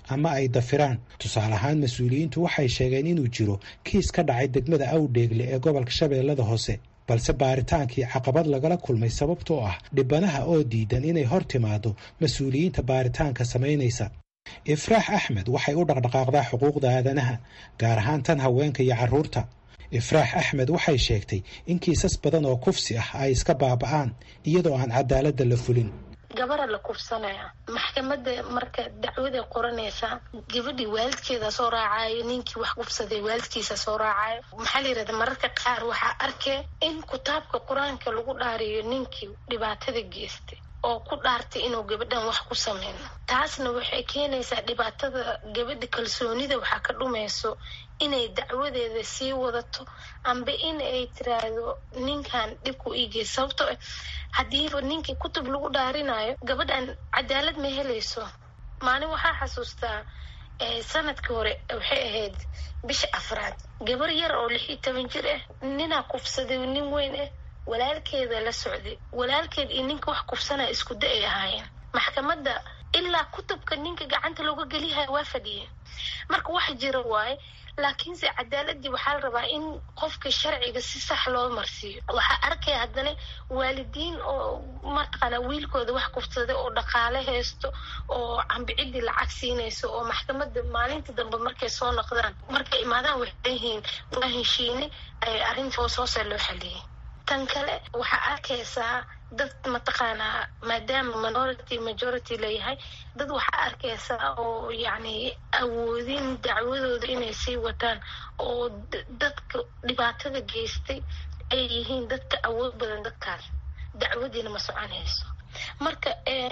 ama ay dafiraan tusaale ahaan mas-uuliyiintu waxay sheegeen inuu jiro kiis ka dhacay degmada awdheegle ee gobolka shabeellada hoose balse baaritaankii caqabad lagala kulmay sababtoo ah dhibanaha oo diidan inay hor timaado mas-uuliyiinta baaritaanka samaynaysa ifraax axmed waxay u dhaqdhaqaaqdaa xuquuqda aadanaha gaar ahaan tan haweenka iyo carruurta ifraax axmed waxay sheegtay in kiisas badan oo kufsi ah ay iska baaba'aan iyadoo aan cadaaladda la fulin gabara la kufsanaya maxkamada marka dacwaday qoranaysaa gabadhii waalidkeeda soo raacayo ninkii wax kufsaday waalidkiisa soo raacayo maxaa la yirahda mararka qaar waxaa arkee in kitaabka qur-aanka lagu dhaariyo ninkii dhibaatada geystay oo ku dhaartay inuu gabadhan wax ku sameyno taasna waxay keenaysaa dhibaatada gabadha kalsoonida waxaa ka dhumayso inay dacwadeeda sii wadato amba in ay tiraahdo ninkan dhibku iigeysa sababtoo ah haddiiba ninkii kutub lagu dhaarinayo gabadhan cadaalad ma helayso maalin waxaa xasuustaa sanadkii hore waxay ahayd bisha afraad gabar yar oo lix iyo toban jir ah ninaa kufsaday nin weyn ah walaalkeeda la socday walaalkeed iyo ninka wax kufsanaya isku da ay ahaayeen maxkamadda ilaa kutubka ninka gacanta looga geliyahay waa fadhiyeen marka wax jira waaye laakiinse cadaaladii waxaa la rabaa in qofka sharciga si sax loo marsiiyo waxaa arkaya haddana waalidiin oo mataqaana wiilkooda wax kufsaday oo dhaqaale haysto oo cambicidii lacag siinayso oo maxkamada maalinta dambe markay soo noqdaan markay imaadaan waxay yihiin waa heshiine arrinta hoos hoose loo xaliyay tan kale waxaa arkaysaa dad mataqaanaa maadaama minority majority layahay dad waxaa arkaysaa oo yacni awoodin dacwadooda inay sii wataan oo dadka dhibaatada geystay ay yihiin dadka awood badan dadkaas dacwadiina ma soconayso marka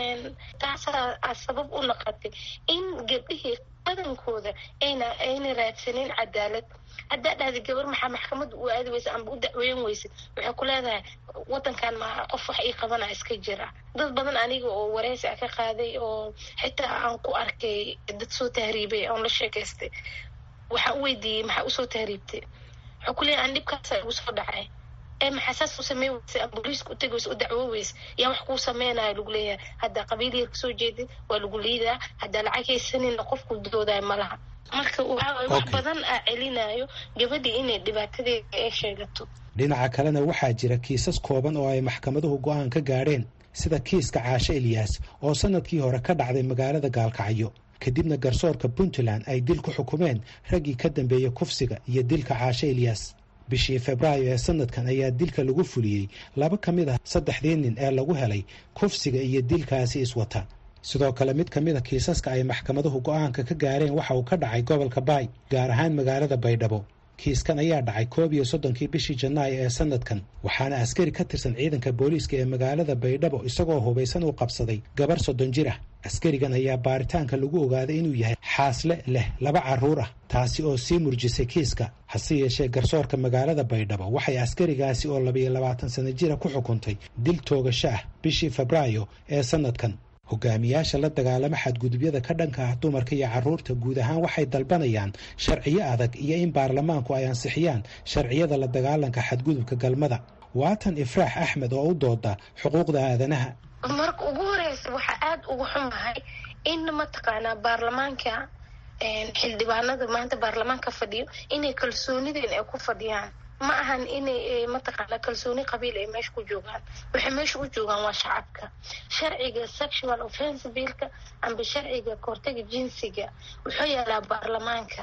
taasaa sabab u noqotay in gabdhihii badankooda ayna ayna raadsanin cadaalad haddaa dhahda gabar maxaa maxkamada u aadi weysa amba u dacweyn weysid waxay ku leedahay wadankan ma qof wax ii qabana iska jira dad badan aniga oo wareysi a ka qaaday oo xitaa aan ku arkay dad soo tahriibay oon la sheekaystay waxaa u weydiiyey maxaa usoo tahriibtay waxaa ku leeyahay aan dhibkaasa igu soo dhacay ee maxaa saas u samey weysa ama booliiska u tegi weysa u dacwo weysa yaa wax kuu sameynayo lagu leeyahay haddaa qabiil yar kasoo jeedid waa lagu liidaa haddaa lacag haysanina qofku doodayo malaha marka waxaa wax badan aa celinayo gabadhii inay dhibaatadeeda ay sheegato dhinaca kalena waxaa jira kiisas kooban oo ay maxkamaduhu go'aan ka gaadheen sida kiiska caashe eliyas oo sannadkii hore ka dhacday magaalada gaalkacyo kadibna garsoorka puntland ay dil ku xukumeen raggii ka dambeeyey kufsiga iyo dilka caashe eliyas bishii febraayo ee sanadkan ayaa dilka lagu fuliyey laba ka mid ah saddexdii nin ee lagu helay kufsiga iyo dilkaasi iswata sidoo kale mid ka mid a kiisaska ay maxkamaduhu go'aanka ka gaareen waxa uu ka dhacay gobolka baay gaar ahaan magaalada baydhabo kiiskan ayaa dhacay koob iyo soddonkii bishii janaayo ee sanadkan waxaana askari ka tirsan ciidanka booliiska ee magaalada baydhabo isagoo hubaysan uu qabsaday gabar soddon jir ah askarigan ayaa baaritaanka lagu ogaaday inuu yahay xaasle leh laba carruur ah taasi oo sii murjisay kiiska hase yeeshee garsoorka magaalada baydhabo waxay askarigaasi oo labayo labaatan sana jira ku xukuntay dil toogasho ah bishii febraayo ee sanadkan hogaamiyaasha la dagaalama xadgudubyada ka dhanka ah dumarka iyo carruurta guud ahaan waxay dalbanayaan sharciyo adag iyo in baarlamaanku ay ansixiyaan sharciyada la dagaalanka xadgudubka galmada waatan ifraax axmed oo u dooda xuquuqda aadanaha marka ugu horeysa waxaa aada uga xumahay in mataqaanaa baarlamaanka xildhibaanada maanta baarlamaanka fadhiyo inay kalsoonideen ay ku fadhiyaan ma ahan inay mataqaana kalsooni qabiil ay meesha ku joogaan waxay meesha u joogaan waa shacabka sharciga sexual offense billka amba sharciga kahortaga jinsiga wuxuu yaalaa baarlamaanka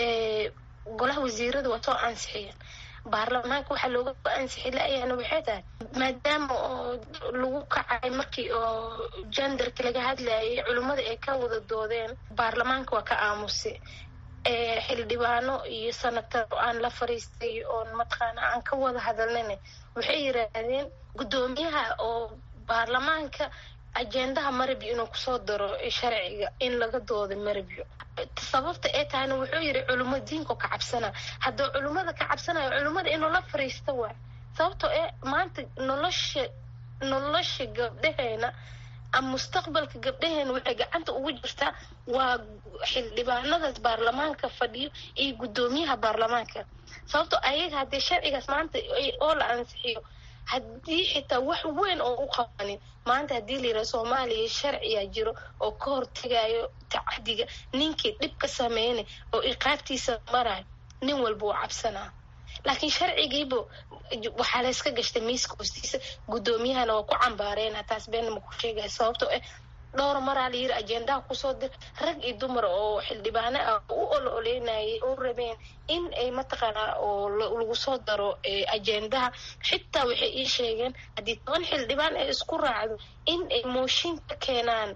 golaha wasiirada waa soo ansixiyeen baarlamaanka waxaa looga ansixi la-yaana waxay tahay maadaama oo lagu kacay markii oo genderka laga hadlayay culimmada ay ka wada doodeen baarlamaanka waa ka aamusay xildhibaano iyo sanatar aan la fariistay oon mataqaana aan ka wada hadalnana waxay yiraahdeen guddoomiyaha oo baarlamaanka ajendaha marabyo inuu kusoo daro sharciga in laga doodo marabyo sababta ee tahayna wuxuu yiri culimo diinko ka cabsana hadduu culimmada ka cabsanayo culimmada inuu la fariisto waay sababtoo ee maanta nolosha nolosha gabdhaheena ama mustaqbalka gabdhaheena waxay gacanta ugu jirtaa waa xildhibaanadaas baarlamaanka fadhiyo iyo guddoomiyaha baarlamaanka sababtoo ayaga haddii sharcigaas maanta oo la ansixiyo haddii xitaa wax weyn oo u qabanin maanta haddii la yidhaha soomaaliya sharciyaa jiro oo ka hortegayo tacadiga ninkii dhib ka sameynay oo iqaabtiisa marayo nin walba uu cabsanaa laakiin sharcigiiba waxaa layska gashtay miiska hoostiisa guddoomiyahana waa ku cambaareena taas beenna ma ku sheegaya sababtoo ah dhowr maraa la yiri ajendaha kusoo dir rag iyo dumar oo xildhibaano ah u ol oleynayay oo rabeen in ay mataqaanaa oo lagu soo daro ajendaha xitaa waxay ii sheegeen haddii toban xildhibaan ay isku raacdo in ay mooshin ka keenaan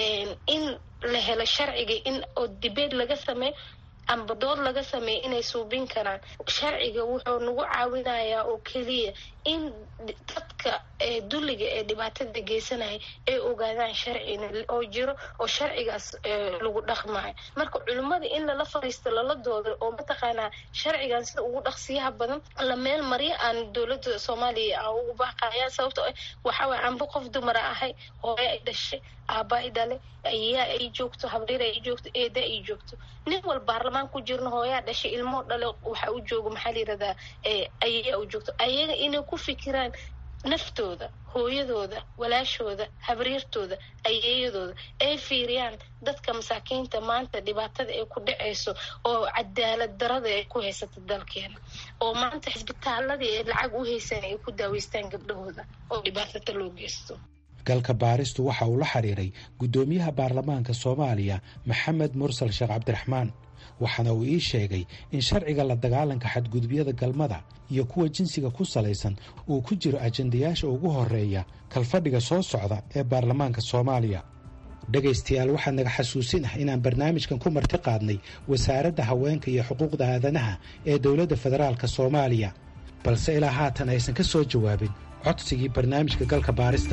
in la helo sharciga in oo dibeed laga sameeyo amba dood laga sameeya inay suubin karaan sharciga wuxuu nagu caawinayaa oo keliya in dadka dulliga ee dhibaatada geysanaya ay ogaadaan sharcina oo jiro oo sharcigaas lagu dhaqmayo marka culimmada in lala fariisto lala doodo oo mataqaanaa sharcigan sida ugu dhaqsiyaha badan la meel maryo aan dowladda soomaaliya aan ugu baaqayaan sababto waxaway anba qof dumara ahay hooyo ay dhashay aaba ay dhale ayaa ay joogto habriir ay joogto eeda ay joogto nin wal baarlamaan ku jirna hooyaa dhashay ilmoo dhale waxa u joogo maxaa la yirahdaa ayaa u joogto ayaga inay ku fikiraan naftooda hooyadooda walaashooda habriirtooda ayeeyadooda ay fiiriyaan dadka masaakiinta maanta dhibaatada ay ku dhacayso oo cadaalad darada ay ku haysata dalkeena oo maanta xisbitaaladii ay lacag u haysan ay ku daaweystaan gabdhahooda oo dhibaatada loo geysto galka baaristu waxa uu la xiriiray guddoomiyaha baarlamaanka soomaaliya maxamed mursal sheekh cabdiraxmaan waxaana uu ii sheegay in sharciga la dagaalanka xadgudubyada galmada iyo kuwa jinsiga ku salaysan uu ku jiro ajendayaasha ugu horeeya kalfadhiga soo socda ee baarlamaanka soomaaliya dhegaystayaal waxaa naga xasuusin ah inaan barnaamijkan ku marti qaadnay wasaaradda haweenka iyo xuquuqda aadanaha ee dowladda federaalk soomaaliya balse ilaa haatan aysan ka soo jawaabin codsigii barnaamijka galka baarista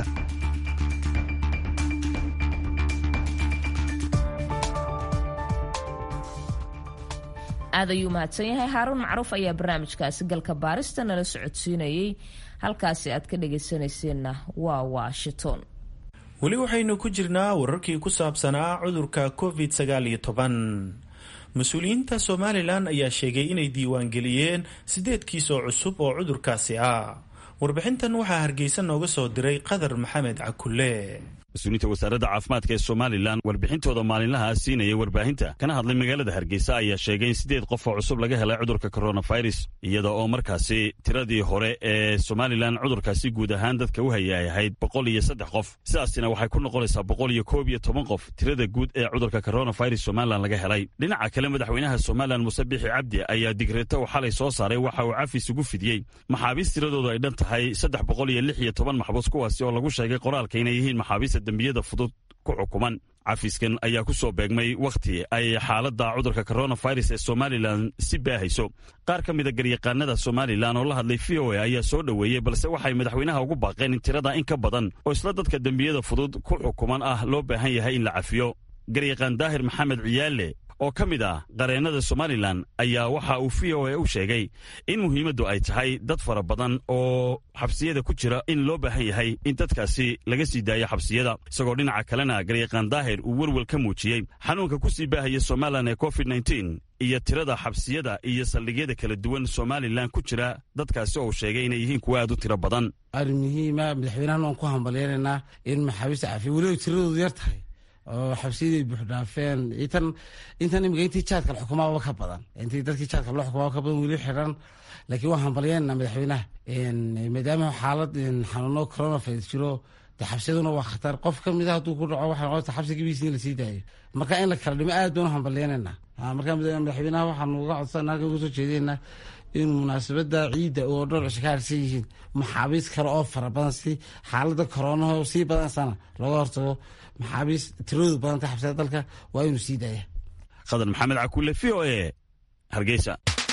aad ayuu mahadsan yahay haaruun macruuf ayaa barnaamijkaasi galka baarista nala socodsiinayay halkaasi aad ka dhagaysanayseena waa washington weli waxaynu ku jirnaa wararkii ku saabsanaa cudurka covid sagaal iyo toban mas-uuliyiinta somalilan ayaa sheegay inay diiwaangeliyeen sideed kiis oo cusub oo cudurkaasi ah warbixintan waxaa hargeysa nooga soo diray qadar maxamed cakulle mas-uuliyiinta wasaaradda caafimaadka ee somalilan warbixintooda maalinlaha siinaya warbaahinta kana hadlay magaalada hargeysa ayaa sheegay in siddeed qof oo cusub laga helay cudurka coronavirus iyada oo markaasi tiradii hore ee somalilan cudurkaasi guud ahaan dadka u haya ay ahayd boqol iyo saddex qof sidaasina waxay ku noqonaysaa boqol iyo koob iyo toban qof tirada guud ee cudurka coronavirus somalilan laga helay dhinaca kale madaxweynaha somalilan muse bixi cabdi ayaa digreeto uu xalay soo saaray waxa uu cafis ugu fidiyey maxaabiist tiradoodu ay dhan tahay saddex boqol iyo lix iyo toban maxbuus kuwaasi oo lagu sheegay qoraalka inay yihiin maxaabiista dembiyada fudud ku xukuman cafiskan ayaa ku soo beegmay wakhti ay xaaladda cudurka coronavirus ee somalilan si baahayso qaar ka mida garyaqaanada somalilan oo la hadlay v o a ayaa soo dhoweeyey balse waxay madaxweynaha ugu baaqeen in tirada in ka badan oo isla dadka dembiyada fudud ku xukuman ah loo baahan yahay in la cafiyo garyaqaan daahir maxamed ciyaale oo ka mid ah qareennada somalilan ayaa waxa uu v o a u sheegay in muhiimaddu ay tahay dad fara badan oo xabsiyada ku jira in loo baahan yahay in dadkaasi laga sii daayo xabsiyada isagoo dhinaca kalena garyaqaan daahir uu welwel ka muujiyey xanuunka ku sii baahaya somalilan ee covid nteen iyo tirada xabsiyada iyo saldhigyada kala duwan somalilan ku jira dadkaasi oo sheegay inay yihiin kuwa aad u tiro badan arrin muhiima madaxweynahan waan ku hambaleynaynaa in maxaabiista cafiya weliba tiradoodu yar tahay oo xabsiyadii buuxdhaafeen intan intan imika intii jaadka la xukumaaba ka badan intii dadkii jaadka loo xukumaaba ka badan weli xiran laakiin waan hambalyeynana madaxweynaha maadaama xaalad xanuuno coronavirus jiro de xabsiyaduna waa khatar qof ka mid a hadduu ku dhaco waxay noqota xabsi gabiisi in lasii daayo marka in la kala dhimo aad baan u hambalyeynayna marka madaxweynaha waxaanu uga codsan halkan uga soo jeedeynaa in munaasabada ciidda oo dhowr cisho ka harsan yihiin maxaabiis kale oo fara badan si xaalada koronaho sii badansana looga hortago maxaabiis tiradoodu badanta xabsiyada dalka waa inuu sii daaya khadar maxamed cakulle v o e hargeysa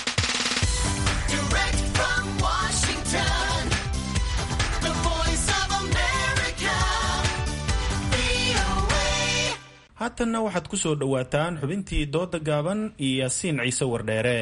haatanna waxaad ku soo dhowaataan xubintii dooda gaaban iyo yaasiin ciise wardheere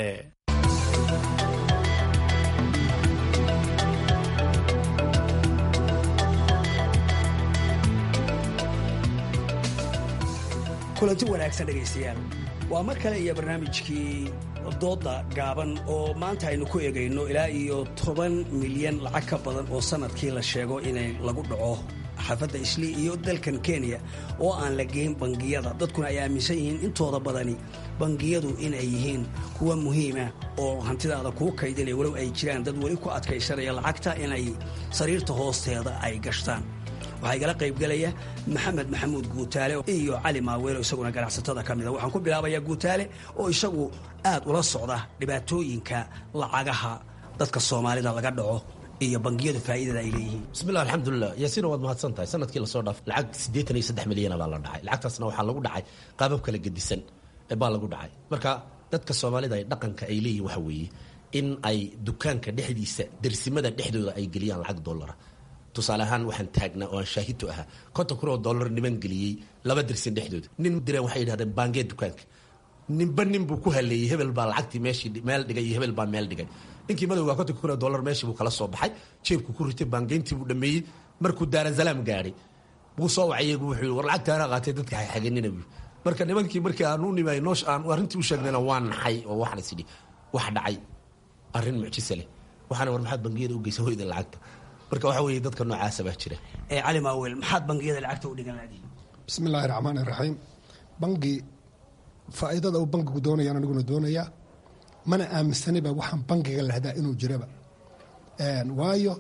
kulanti wanaagsan dhegaystayaal waa mar kale iyo barnaamijkii dooda gaaban oo maanta aynu ku egayno ilaa iyo toban milyan lacag ka badan oo sanadkii la sheego inay lagu dhaco xaafadda islii iyo dalkan kenya oo aan la geyn bangiyada dadkuna ay aaminsan yihiin intooda badani bangiyadu inay yihiin kuwa muhiima oo hantidaada kuu kaydinaya walow ay jiraan dad weli ku adkaysanaya lacagta inay sariirta hoosteeda ay gashtaan waxaa igala qaybgelaya maxamed maxamuud guutaale iyo cali maaweelo isaguna ganacsatada ka mida waxaan ku bilaabayaa guutaale oo isagu aad ula socda dhibaatooyinka lacagaha dadka soomaalida laga dhaco iyo bangiyadu faa'iidada ay leeyihiin bismillah alxamdulilah yaasiina waad mahadsan tahay sanadkii lasoo dhaaf lacag siddeetan iyo saddex milyana baa la dhacay lacagtaasna waxaa lagu dhacay qaabab kala gedisan baa lagu dhacay marka dadka soomaalida ay dhaqanka ay leeyihin waxa weeye in ay dukaanka dhexdiisa dersimada dhexdooda ay geliyaan lacag dollara tusaale ahaan waxaan taagnaa oo aan shaahidtu ahaa konton kun oo dollar niman geliyey laba dersin dhexdooda nin direen waxay yidhahdeen baangee dukaanka ninba nin buu ku haleeyey hebel baa lacagtii meeshii meel dhigay iyo hebel baa meel dhigay ninkii madowgaa kontonka kun oo dollar meeshii buu kala soo baxay jeebku ku ritay baangeyntii buu dhameeyey markuu daarasalaam gaadhay buu soo wacay wuxuu war lacagtaana qaatay dadka xaganina buu marka nimankii markii aan u nimay noosh aan arrintii u sheegnayna waa naxay oo waxaan is idhi wax dhacay arrin mucjisa leh waxaana war maxaad bangiyada u geysa hoyda lacagta marka waxa weeye dadka noocaasa baa jira ee cali maawel maxaad bangiyada lacagta u dhigan laadiin bismi illaahi raxmaani raxiim bangi faa'iidada uu bangigu doonayaan aniguna doonayaa mana aaminsaniba waxaan bangiga lahdaa inuu jiraba waayo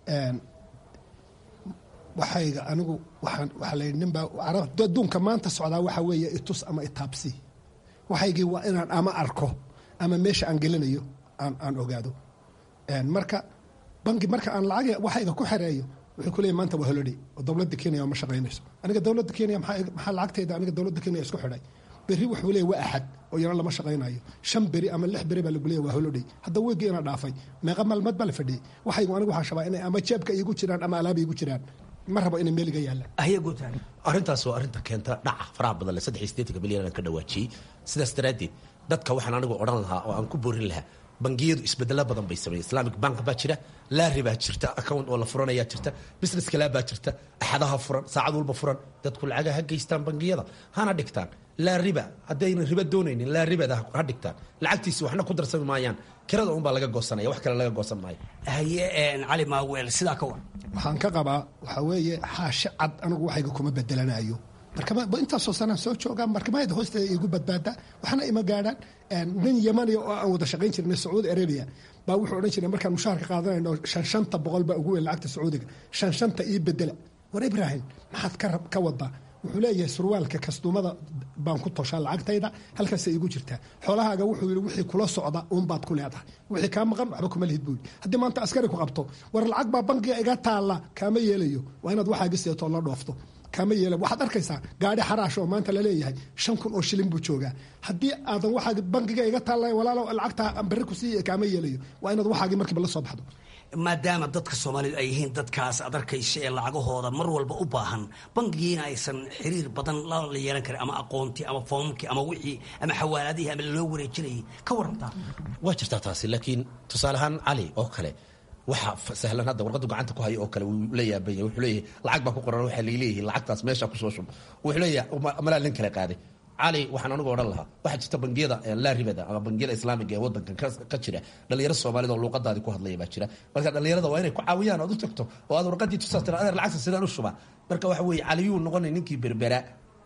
waxayga anigu waxaan waxaa la yidhi ninbaa adduunka maanta socdaa waxa weeye itus ama itaabsi waxaygii waa inaan ama arko ama meesha aan gelinayo aan aan ogaado marka bangi marka aan lacag waxayga ku xereeyo wuxuu ku leeyahy maanta waa holiday oo dowladda kenya ma shaqaynayso aniga dowladda kenya maxaa lacagtayda aniga dowladda kenya isku xidhay berri wuxuu leeyahy waa axad oo yana lama shaqaynayo shan beri ama lix beri baa lagu leeyahy waa holiday hadda weygii ina dhaafay meeqa maalmood baa la fadhiyey waxaygu anigu waxaa shabaa inay ama jeebka iigu jiraan ama alaaba iigu jiraan ma rabo inay meeliga yaallaan arrintaas waa arrinta keenta dhaca faraha badan le saddex iyo siddeetanka milyan aan ka dhawaajiyey sidaas daraaddeed dadka waxaan anigu odhan lahaa oo aan ku boorin lahaa bangiyadu isbedelo badan bay sameeyeen islamic bank baa jira laari baa jirta account oo la furanayaa jirta business kalaa baa jirta axadaha furan saacad walba furan dadku lacaga ha geystaan bangiyada hana dhigtaan laa riba haddayna riba doonaynin laa ribada ha dhigtaan lacagtiisi waxna ku darsami maayaan kirada unbaa laga goosanaya wax kale laga goosan maayo haye cali maaweel sidaa ka war waxaan ka qabaa waxaa weeye xaashe cad anigu waxayga kuma bedelanayo marka intaasoo sanaan soo joogaa markamayada hoosteeda igu badbaada waxna ima gaadhaan nin yamaniya oo aan wada shaqayn jirnay sacuudi arabia baa wuxuu odhan jiray markaan mushaharka qaadanayno shan shanta boqol baa ugu weyn lacagta sacuudiga shan shanta ii bedela war ibraahim maxaad ka wadaa wuxuu leeyahay surwaalka kasduumada baan ku toshaa lacagtayda halkaasay iigu jirtaa xoolahaaga wuxuu yidhi wixii kula socda uunbaad ku leedahay wixii kaa maqan waxba kuma lihid buu yidhi haddii maanta askari ku qabto war lacag baa bankiga iga taalla kaama yeelayo waa inaad waxaagi seetoo la dhoofto kaama yeela waxaad arkaysaa gaadhi xaraash oo maanta laleeyahay shan kun oo shilin buu joogaa haddii aadan waxaagi bankiga iga taalla walaalo lacagta berri ku siiya kaama yeelayo waa inaad waxaagii markiiba la soo baxdo maadaama dadka soomaalidu ay yihiin dadkaas ad arkaysa ee lacagahooda mar walba u baahan bangigiina aysan xiriir badan la yeelan karin ama aqoontii ama foomkii ama wixii ama xawaaladihii ama loo wareejinayay ka warantaa waa jirtaa taasi laakiin tusaale ahaan cali oo kale waxa sahlan hadda warqadu gacanta ku hayo oo kale wuu la yaabanya wuxuu leeyahay lacag baa ku qoran waxaa laleeyahay lacagtaas meesha kusoo shub wuxuu leeyahay malaa nin kale qaaday cali waxaan anigu odhan lahaa waxaa jirta bangiyada laa ribada ama bangiyada islaamiga ee wadankan ka jira dhalinyaro soomaalida oo luuqadaadii ku hadlaya baa jira marka dhalinyarada waa inay ku caawiyaan ood u tagto oo aad warqadii tusaa tira adeer lacagta sidaan u shubaa marka waxa weeye caliyuu noqonay ninkii berbera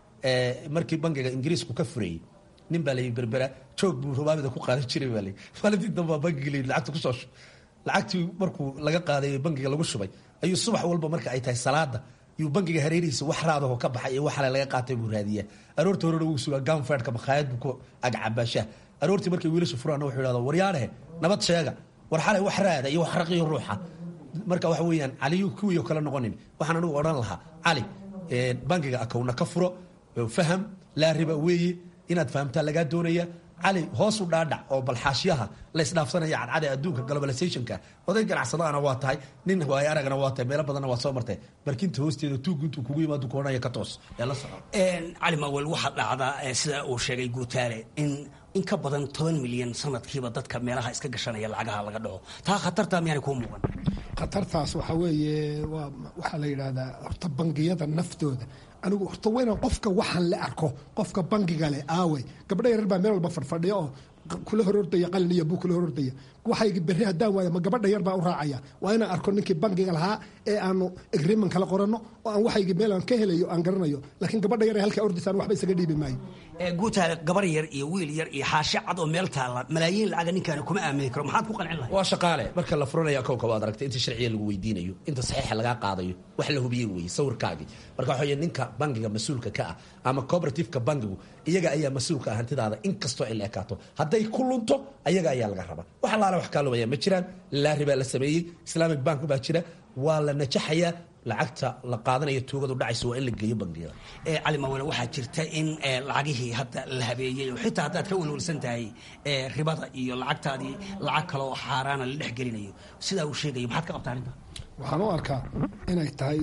markii bangiga ingiriisku ka furayey nin baa layi berbera joog buu rubaamida ku qaadan jiray baa layi maalintii dambaa bangiga layi lacagta kusoo shub lacagtii markuu laga qaaday bangiga lagu shubay ayuu subax walba marka ay tahay salaada yuu bangiga hareerihiisa wax raadaho ka baxay iyo waxale laga qaatay buu raadiyaa aroorta horena wuu sugaa ganfedka makhaayad buu ku agcabaashaa aroortii markay wiilasha furaana wuxuu yidhahda waryaadhehe nabad sheega war xalay wax raada iyo wax raqiyo ruuxa marka waxa weeyaan caliyu kuwii kale noqonin waxaan anigu odhan lahaa cali bangiga akowna ka furo faham laa riba weeye inaad fahamtaa lagaa doonaya cali hoos u dhaadhac oo balxaashyaha laysdhaafsanaya cadcada adduunka globalizationka oday ganacsadaana waa tahay nin waayo aragana waa tahay meelo badanna waa soo martay barkinta hoosteeda tuugu intuu kugu yimaado koonaya ka toos ee la soco cali mawel waxaa dhacdaa sida uu sheegay guutaale in in ka badan toban milyan sanadkiiba dadka meelaha iska gashanaya lacagaha laga dhaco taa khatartaa miyaanay kuu muuqan khatartaas waxaa weeye waa waxaa la yidhaahdaa horta bangiyada naftooda anigu horta waa inaan qofka waxaan la arko qofka bangiga leh aawey gabdho yarar baa meel walba fadhfadhiya oo kula horordaya qalin iyo buu kula horordaya waxaygi berri haddaan waayo ma gabadha yar baa u raacaya waa inaan arko ninkii bangiga lahaa ee aanu agreement kala qoranno oo aan waxaygi meel aan ka helayo aan garanayo laakiin gabadha yar ee halkaa ordisaan waxba isaga dhiibi maayo guutaale gabar yar iyo wiil yar iyo xaashi cad oo meel taalla malaayiin lacaga ninkaani kuma aamini karo maxaad ku qancin lahay waa shaqaale marka la furanaya kowka waad aragtay inta sharciga lagu weydiinayo inta saxiixa lagaa qaadayo wax la hubiyey weeye sawirkaagii marka waxa weye ninka bangiga mas-uulka ka ah ama cooperativeka bangigu iyaga ayaa mas-uulka ah hantidaada inkastoo ay la ekaato hadday ku lunto ayaga ayaa laga rabaa wax allaale wax kaalumaya ma jiraan laari baa la sameeyey islamic bank baa jira waa la najaxayaa lacagta la qaadanayo tuugadu dhacaysa waa in la geeyo bangiyada cali mawele waxaa jirta in lacagihii hadda la habeeyey oo xitaa haddaad ka welwelsan tahay ribada iyo lacagtaadii lacag kale oo xaaraana la dhex gelinayo sidaa uu sheegayo maxaad ka qabtaa arrinta waxaan u arkaa inay tahay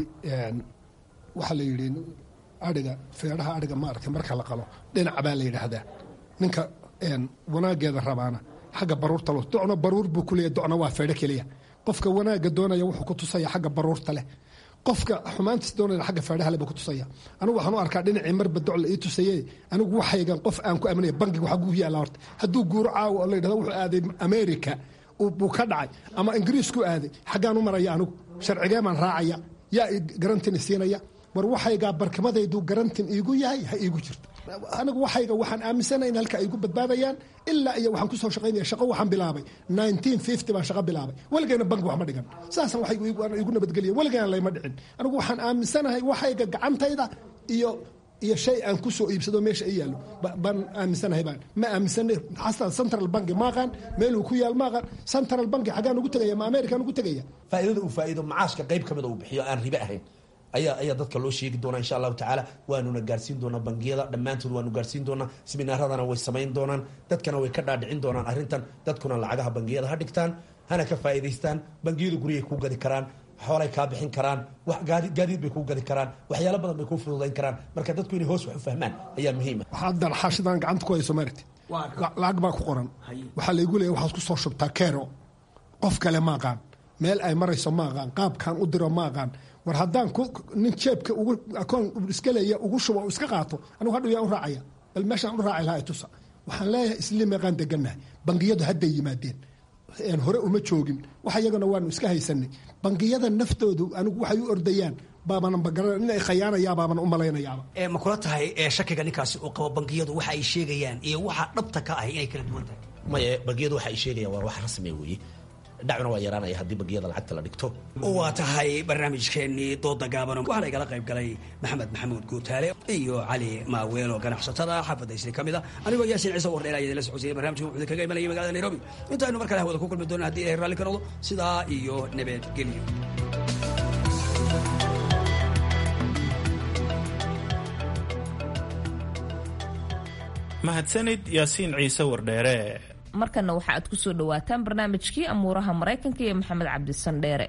waxaa la yidhi adhiga feedhaha adhiga maaragtay marka la qalo dhinac baa la yidhaahdaa ninka wanaageeda rabaana xagga baruurta lo docna baruur buu ku leeyahy docna waa feedho keliya qofka wanaagga doonaya wuxuu ku tusaya xagga baruurta leh qofka xumaantiis doonaya xagga feedhaha leh buu ku tusaya anigu waxaan u arkaa dhinacii marba doc la ii tusaye anigu waxaygan qof aan ku aaminaya bankiga waxaa guuhi yaalla horta hadduu guuro caawa oo la yidhahdo wuxuu aaday america buu ka dhacay ama ingiriis ku aaday xaggaan u maraya anigu sharcigee baan raacaya yaa garantin siinaya war waxaygaa barkimadaydu garantin iigu yahay ha iigu jirto anigu waxayga waxaan aaminsana in halka ay igu badbaadayaan ilaa iyo waxaan kusoo shaqaynaya shaqo waxaan bilaabay baan shaqo bilaabay weligayna banki wax ma dhigan saasan waxay igu nabadgeliya weligayna layma dhicin anigu waxaan aaminsanahay waxayga gacantayda iyo iyo shay aan kusoo iibsado meesha i yaallo baan aaminsanahay baan ma aaminsana xasan central banki maaqaan meeluu ku yaal maaqaan central banki xaggaan ugu tegaya ma amerikaan ugu tegaya faa'iidada uu faa'iido macaashka qayb ka mida uu bixiyo aan ribe ahayn ayaa ayaa dadka loo sheegi doonaa insha allahu tacaala waanuna gaarsiin doonaa bangiyada dhammaantood waanu gaarsiin doonaa siminaaradana way samayn doonaan dadkana way ka dhaadhicin doonaan arrintan dadkuna lacagaha bangiyada ha dhigtaan hana ka faa'iidaystaan bangiyadu guryay kuu gadi karaan xoolay kaa bixin karaan gaadiid bay kuu gadi karaan waxyaalo badan bay kuu fududayn karaan marka dadku inay hoos wax u fahmaan ayaa muhiima haddan xaashidan gacanta ku hayso maarti lacag baa ku qoran waxaa laygu leeya waxaad ku soo shubtaa kero qof kale ma aqaan meel ay marayso ma aqaan qaabkaan u diro ma aqaan war haddaan nin jeebka ugu akoon iska leeya ugu shubo iska qaato anigu hadhow yaa u raacaya bal meeshaan u raaci lahaa tusa waxaan leeyahay isli meeqaan degannahay bangiyadu hadday yimaadeen hore uma joogin wax iyagana waanu iska haysanay bangiyada naftoodu anigu waxay u ordayaan baabana magaran inay khayaanayaa baaban u malaynayaaba ma kula tahay shakiga ninkaasi uu qabo bangiyadu waxa ay sheegayaan iyo waxa dhabta ka ah inay kala duwan tahay maye bangiyadu waxa ay sheegayaan waa wax rasmi weeye dhacuna waa yaraanaya haddii bangiyada lacagta la dhigto waa tahay barnaamijkeennii dooda gaaban waxaana igala qayb galay maxamed maxamuud guutaale iyo cali maaweelo ganacsatada xaafadda isri ka mid a anigoo yaasin ciise wardheel ayaa idinla socodsiiyay barnamijka wuxuu kaga imanaya magaalada nairobi intaaynu mar kale hawada ku kulmi doona haddii ilahay raalli ka noqdo sidaa iyo nabadgelyo mahadsanid yaasiin ciise wardheere markana waxa aad ku soo dhawaataan barnaamijkii amuuraha maraykanka iyo maxamed cabdisandheere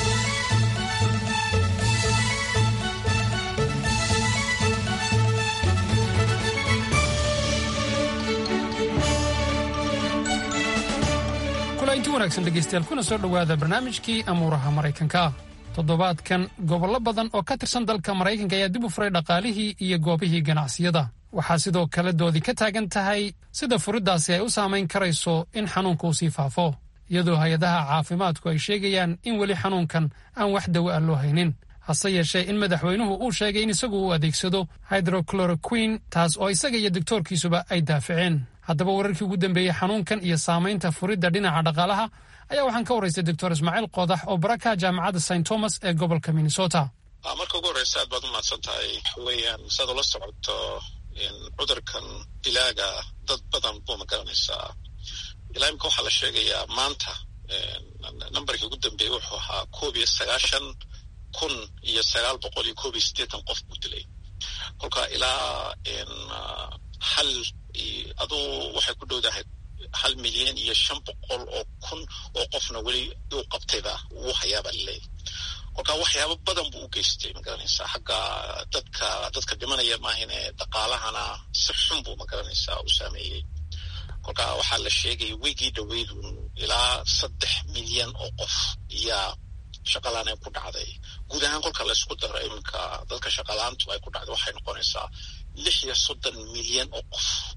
kulanti wanaagsan dhegaystayaal kuna soo dhowaada barnaamijkii amuuraha maraykanka toddobaadkan gobollo badan oo ka tirsan dalka maraykanka ayaa dib u furay dhaqaalihii iyo goobihii ganacsiyada waxaa sidoo kale doodi ka taagan tahay sida furiddaasi ay u saamayn karayso in xanuunka uu sii faafo iyadoo hay-adaha caafimaadku ay sheegayaan in weli xanuunkan aan wax dawo ah loo haynin hase yeeshee in madaxweynuhu uu sheegay in isagu uu adeegsado hydrocloroquin taas oo isaga iyo doktoorkiisuba ay daaficeen haddaba wararkii ugu dambeeyey xanuunkan iyo saamaynta furidda dhinaca dhaqaalaha ayaa waxaan ka warraystay doctor ismaaciil qodax oo baraka jaamacadda st thomas ee gobolka minnesota marka ugu horreysa aad baad u mahadsan tahay weyaan saad ula socoto cudurkan dilaaga dad badan buu magaranaysaa ilaa imika waxaa la sheegayaa maanta nambarkii ugu dambeeyey wuxuu ahaa koob iyo sagaashan kun iyo sagaal boqol iyo koob iyo siddeetan qof buu dilay kolka ilaa hal aduu waxay ku dhowdahay hal milyan iyo shan boqol oo kun oo qofna weli uu qabtayba wuu hayaabaa laleeyahy kolka waxyaabo badan buu u geystay magaranaysaa xagga dadka dadka dhimanaya maahine dhaqaalahana si xun buu magaranaysaa u saameeyey kolka waxaa la sheegaya weygii dhaweydun ilaa saddex milyan oo qof iyaa shaqalaana ku dhacday guud ahaan kolka laysku daro iminka dadka shaqalaantu ay ku dhacday waxay noqonaysaa lix iyo soddon milyan oo qof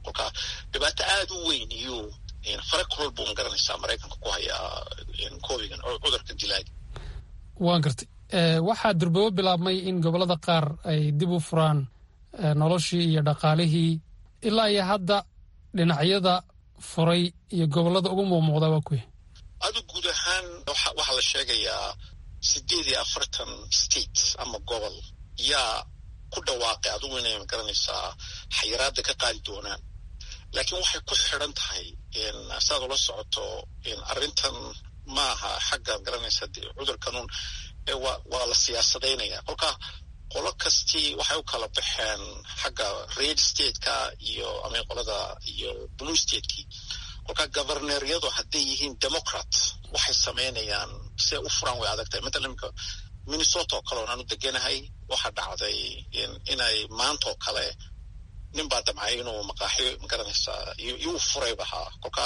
kolka dhibaato aada u weyn iyo fare kulol buu magaranaysaa maraykanka ku hayaa covigan cudurka dilaaga waan gartay waxaa durbabo bilaabmay in gobollada qaar ay dib u furaan noloshii iyo dhaqaalihii ilaa iyo hadda dhinacyada furay iyo gobollada ugu muuqmuuqda waa kuya adu guud ahaan waxaa la sheegayaa sideed iyo afartan state ama gobol yaa ku dhawaaqay adugu inay magaranaysaa xayiraada ka qaadi doonaan laakiin waxay ku xidhan tahay saad ula socoto arrintan maaha xagga magaranaysa cudurkanun waa la siyaasadaynaya kolka qolo kastii waxay u kala baxeen xagga red stateka iyo ama qolada iyo blue stateki kolka governeryadu hadday yihiin democrat waxay samaynayaan siay u furaan way adag tahay matalan imika minnesota oo kale oon aanu deganahay waxaa dhacday inay maanta oo kale nin baa damcay inuu maqaaxiyo magaranaysaa iyuu furayba haa kolka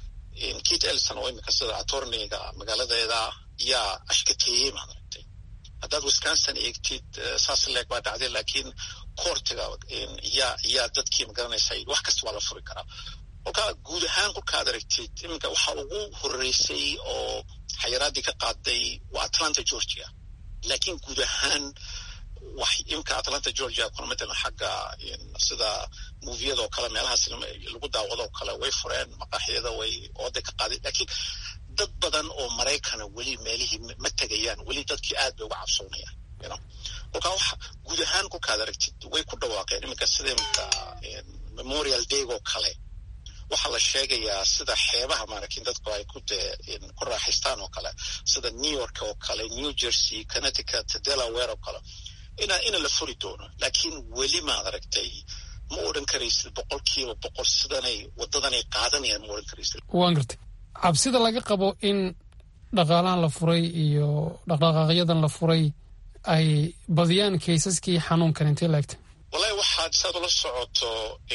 kit elson oo imika sida atorniga magaaladeeda yaa ashkateeyey maaragtay haddaad wisconsin eegtid saas leeg baa dhacday laakiin koortiga yaa yaa dadkii magaranaysa wax kasta waa la furi karaa kolka guud ahaan kolkaad aragtid iminka waxaa ugu horeysay oo xayiraadii ka qaaday waa atlanta georgia laakiin guud ahaan wax imika atlanta georgia kuna matalan xagga sida moviyada oo kale meelahaas lagu daawado oo kale way fureen maqaaxiyada way ooday ka qaaday laakiin dad badan oo maraykana weli meelihii ma tegayaan weli dadkii aad bay uga cabsoonayaan kolkaa waxa guud ahaan kolkaad aragtid way ku dhawaaqeen iminka sida imika memorial day oo kale waxaa la sheegayaa sida xeebaha maaragtin dadku ay ku dee ku raaxaystaan oo kale sida new york oo kale new jersey connecticut delaware oo kale ina ina la furi doono laakiin weli maad aragtay ma odhan karaysid boqolkiiba boqol sidanay wadadanay qaadanayaan ma odhan karaysid waan gartay cabsida laga qabo in dhaqaalahan la furay iyo dhaqdhaqaaqyadan la furay ay badiyaan kaysaskii xanuunkan intee laegta wallahi waxaad saad ula socoto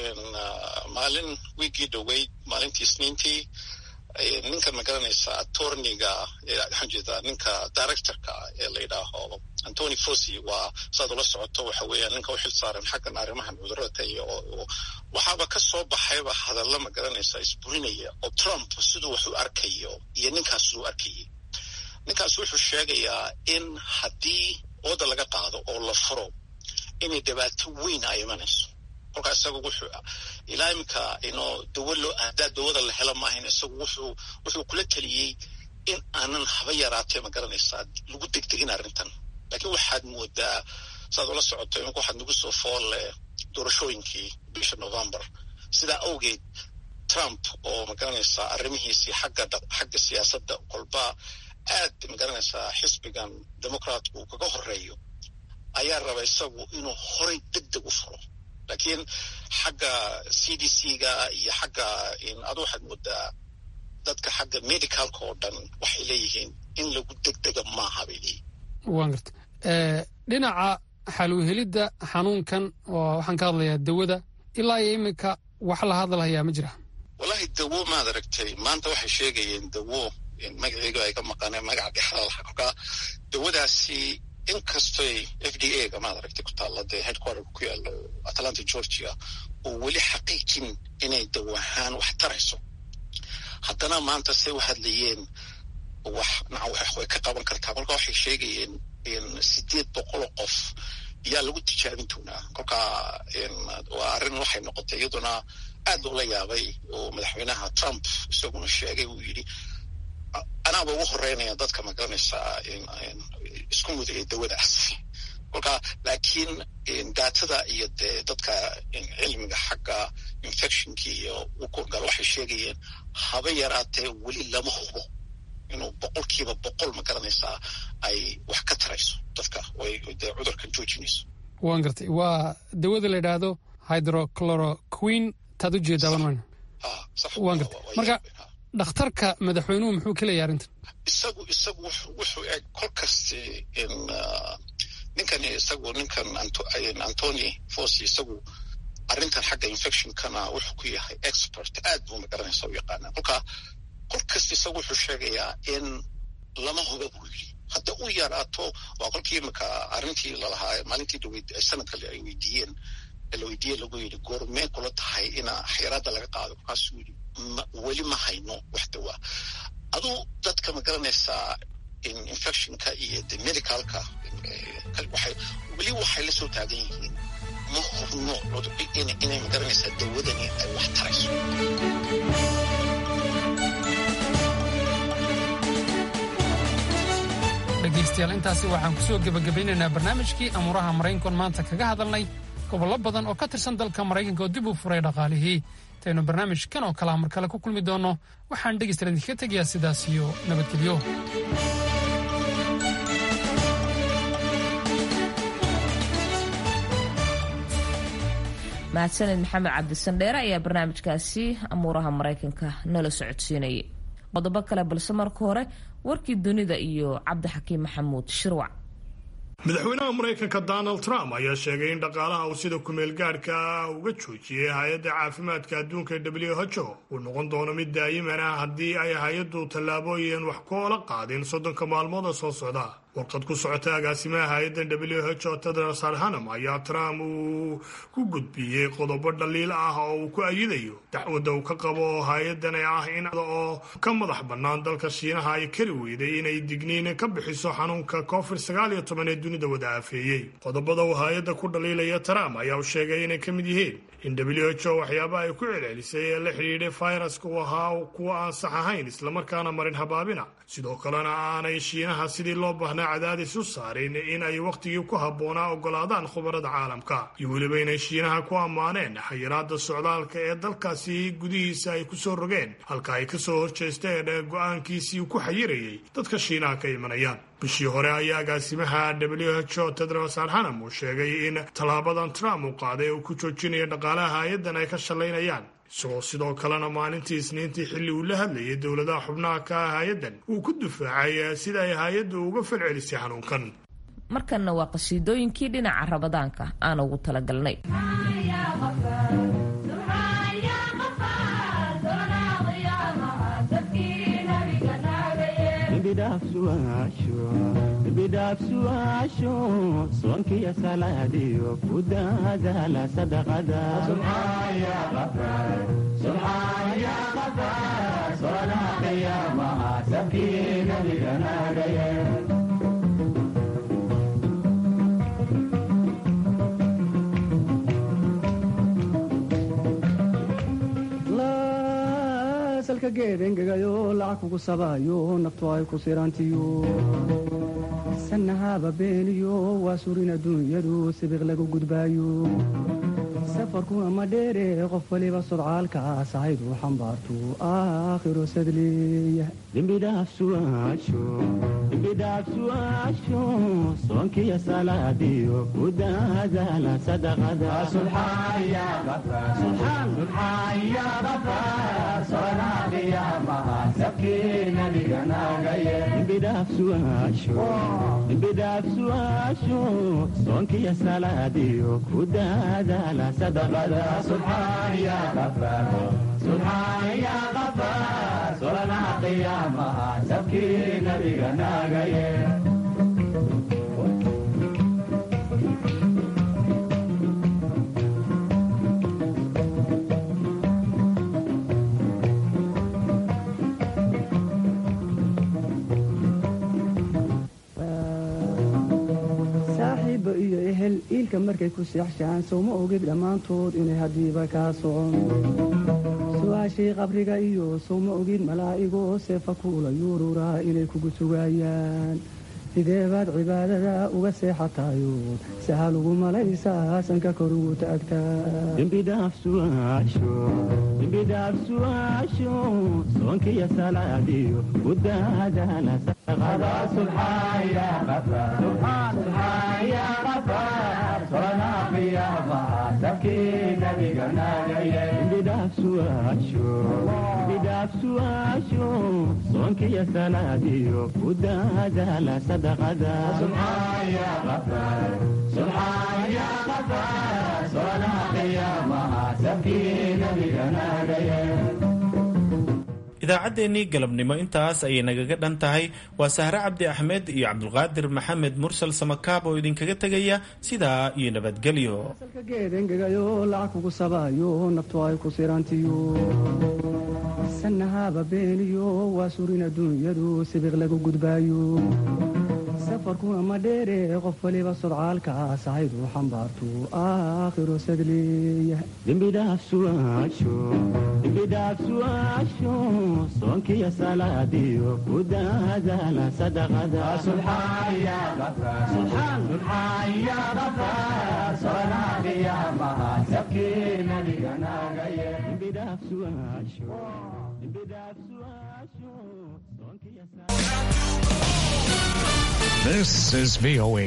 maalin wiigii dhoweyd maalintii isniintii ninkan magaranaysa atorniga waxaan jeedaa ninka directorka ee la yidhaaho antony fosi waa saad ula socoto waxa weeyaan ninka u xil saaran xaggan arrimahan cudurada iyo waxaaba ka soo baxayba hadalla magaranaysa isburinaya oo trump siduu wax u arkayo iyo ninkaas siduu arkayay ninkaas wuxuu sheegayaa in haddii ooda laga qaado oo la furo inay dhibaato weyn ay imanayso kolkaa isagu wuxuu ilaa iminka inoo dawo loo haddaa dawada la helo maahayn isagu wuxuu wuxuu kula teliyey in aanan haba yaraatee ma garanaysaa lagu degdegin arrintan laakiin waxaad moodaa saad ula socoto imika waxaad nagu soo foolle doorashooyinkii bisha november sidaa awgeed trump oo ma garanaysaa arrimihiisii xagga xagga siyaasadda kolba aad ma garanaysaa xisbigan democraatku uu kaga horeeyo ayaa raba isagu inuu horay deg deg u furo laakiin xagga c d c ga iyo xagga adu waxaad moodaa dadka xagga medicalka oo dhan waxay leeyihiin in lagu degdega maaha bay leeyihin waan garta dhinaca xaluuhelidda xanuunkan oo waxaan ka hadlayaa dawada ilaa iyo iminka wax la hadalhayaa ma jira wallahi dawo maad aragtay maanta waxay sheegayeen dawo magaceega ay ka maqaneen magaca dhexdalaha kolkaa dawadaasi inkastoy f d a ga maad aragtay ku taalla dee headquarterka ku yaalo atlanta georgia oo weli xaqiijin inay dawahaan wax tarayso haddana maanta say u hadlayeen wax naca way ka qaban kartaa kolka waxay sheegayeen sideed boqoloo qof yaa lagu tijaabin doonaa kolkaa waa arrin waxay noqotay iyaduna aad loola yaabay oo madaxweynaha trump isaguna sheegay uu yidhi anaaba ugu horeynaya dadka magaranaysaa isku mudaya dawadaas kolka laakiin daatada iyo dee dadka cilmiga xagga infectionki iyo ukurgal waxay sheegayeen haba yaraatee weli lama hubo inuu boqolkiiba boqol magaranaysaa ay wax ka tarayso dadka way dee cudurkan joojinayso waan gartay waa dawada la yidhaahdo hydrochloroquin taad u jeedaaban mayna waan gartay marka dhakhtarka madaxweynuhu muxuu ka leeyahay arrintan isagu isagu wuxuu eg kol kasti in ninkan isagu ninkan antony fosi isagu arrintan xagga infectionkana wuxuu ku yahay expert aad buu magaranaysa u yaqaanaa kolka kol kasta isagu wuxuu sheegayaa in lama huba buu yidhi hadda u yaraato waa kolkii imika arrintii lalahaa maalintii dhaweyd sanadkale ay weydiiyeen la weydiiye lagu yidhi goormee kula tahay ina xayiraadda laga qaado markaasuu yidhi weli ma hayno wax dawaa aduu dadka ma garanaysaa infectionka iyo de medicalka waxay weli waxay la soo taagan yihiin ma hubno inay ma garanaysaa dawadani ay wax tarayso dhegaystayaal intaasi waxaan ku soo gebagabaynaynaa barnaamijkii amuuraha maraykankoon maanta kaga hadalnay gobollo badan oo ka tirsan dalka maraykanka oo dib u furay dhaqaalihii intaynu barnaamijkan oo kalea mar kale ku kulmi doonno waxaan dhegaystayaal idinkaga tegayaa sidaas iyo nabadgelyo mahadsaned maxamed cabdisandheere ayaa barnaamijkaasi amuuraha maraykanka nala socodsiinayay qodobo kale balse marka hore warkii dunida iyo cabdixakiim maxamuud shirwac madaxweynaha maraykanka donald trump ayaa sheegay in dhaqaalaha uu sida kumeel gaadhka ah uga joojiyey hay-adda caafimaadka adduunka w h o uu noqon doono mid daayiman ah haddii ay hay-addu tallaabooyin wax koola qaadin soddonka maalmooda soo socda warqad ku socota agaasimaha hay-addan w h o tedros adhanam ayaa trump uu ku gudbiyey qodobo dhaliil ah oo uu ku ayidayo dacwadda uu ka qabo hay-addan ee ah in oo ka madax bannaan dalka shiinaha ay kari weyday inay digniin ka bixiso xanuunka covid sagaal iyo toban ee dunida wada aafeeyey qodobada uu hay-adda ku dhaliilaya trump ayaa u sheegay inay ka mid yihiin in w h o waxyaabaha ay ku celcelisay ee la xidhiidhay fayraska uu ahaa kuwa aan sax ahayn islamarkaana marin habaabina sidoo kalena aanay shiinaha sidii loo baahnaa cadaadis u saarin in ay wakhtigii ku habboonaa ogolaadaan khubarada caalamka iyo weliba inay shiinaha ku ammaaneen xayiraada socdaalka ee dalkaasi gudihiisa ay kusoo rogeen halka ay kasoo horjeesteen go-aankiisii ku xayirayay dadka shiinaha ka imanayaan bishii hore ayaa agaasimaha w h o tedros adhanam uu sheegay in tallaabadan trump uu qaaday uu ku joojinayo dhaqaalaha hay-addan ay ka shallaynayaan isagoo sidoo kalena maalintii isniintii xilli uu la hadlayay dowladaha xubnaha ka ah hay-addan uu ku difaacay sida ay hay-addu uga falcelisay xanuunkan markanna waa qasiidooyinkii dhinaca rabadaanka aan ugu talagalnay bidhaafsuwaasho soonkiyo salaadiyo ku daadaala sadaqada salka geed engegayo lacag kugu sabayo naftu ay ku sirantiyo sanahaba beeniyo waa surin adduunyadu sibiq lagu gudbaayo safarkuna ma dheere qof waliba sodcaalkaas ahaydu xambaartu aakhiro sadleeya dembidhaafsuwaasho soonkiyo salaadiyo ku daadaala sadaqadembidhaafsuwaasho soonkiyo salaadiyo ku daadaala saaxiibba iyo ehel iilka markay ku seexshaan sowma ogid dhammaantood inay haddiiba kaa socon su-aashii qabriga iyo sowma ogid malaa'igoo seefa kuula yuururaa inay kugu sugaayaan sideebaad cibaadada uga seexatayo sahal ugu malaysaa sanka kor ugu taagtaadembidhaafsuwaasho soonkiyo salaadiyo ku daadaala bidhaafsuwaasho soonkiyo salaadiyo ku daadaala sadaqada idaacaddeenii galabnimo intaas ayay nagaga dhan tahay waa sahre cabdi axmed iyo cabdulqaadir maxamed mursal samakaab oo idinkaga tegaya sidaa iyo nabadgelyo geedengegayo lacag kugu sabayo naftu ay ku sirantiyo sanahaba beeniyo waa surin adduunyadu sibiq lagu gudbaayo safarkuna ma dheere qof waliba sodcaalka sahaydu xambaartu aakhiro sadleeya dembidhaafsuaasho soonkiyo salaadiyo ku daadaala This is VOA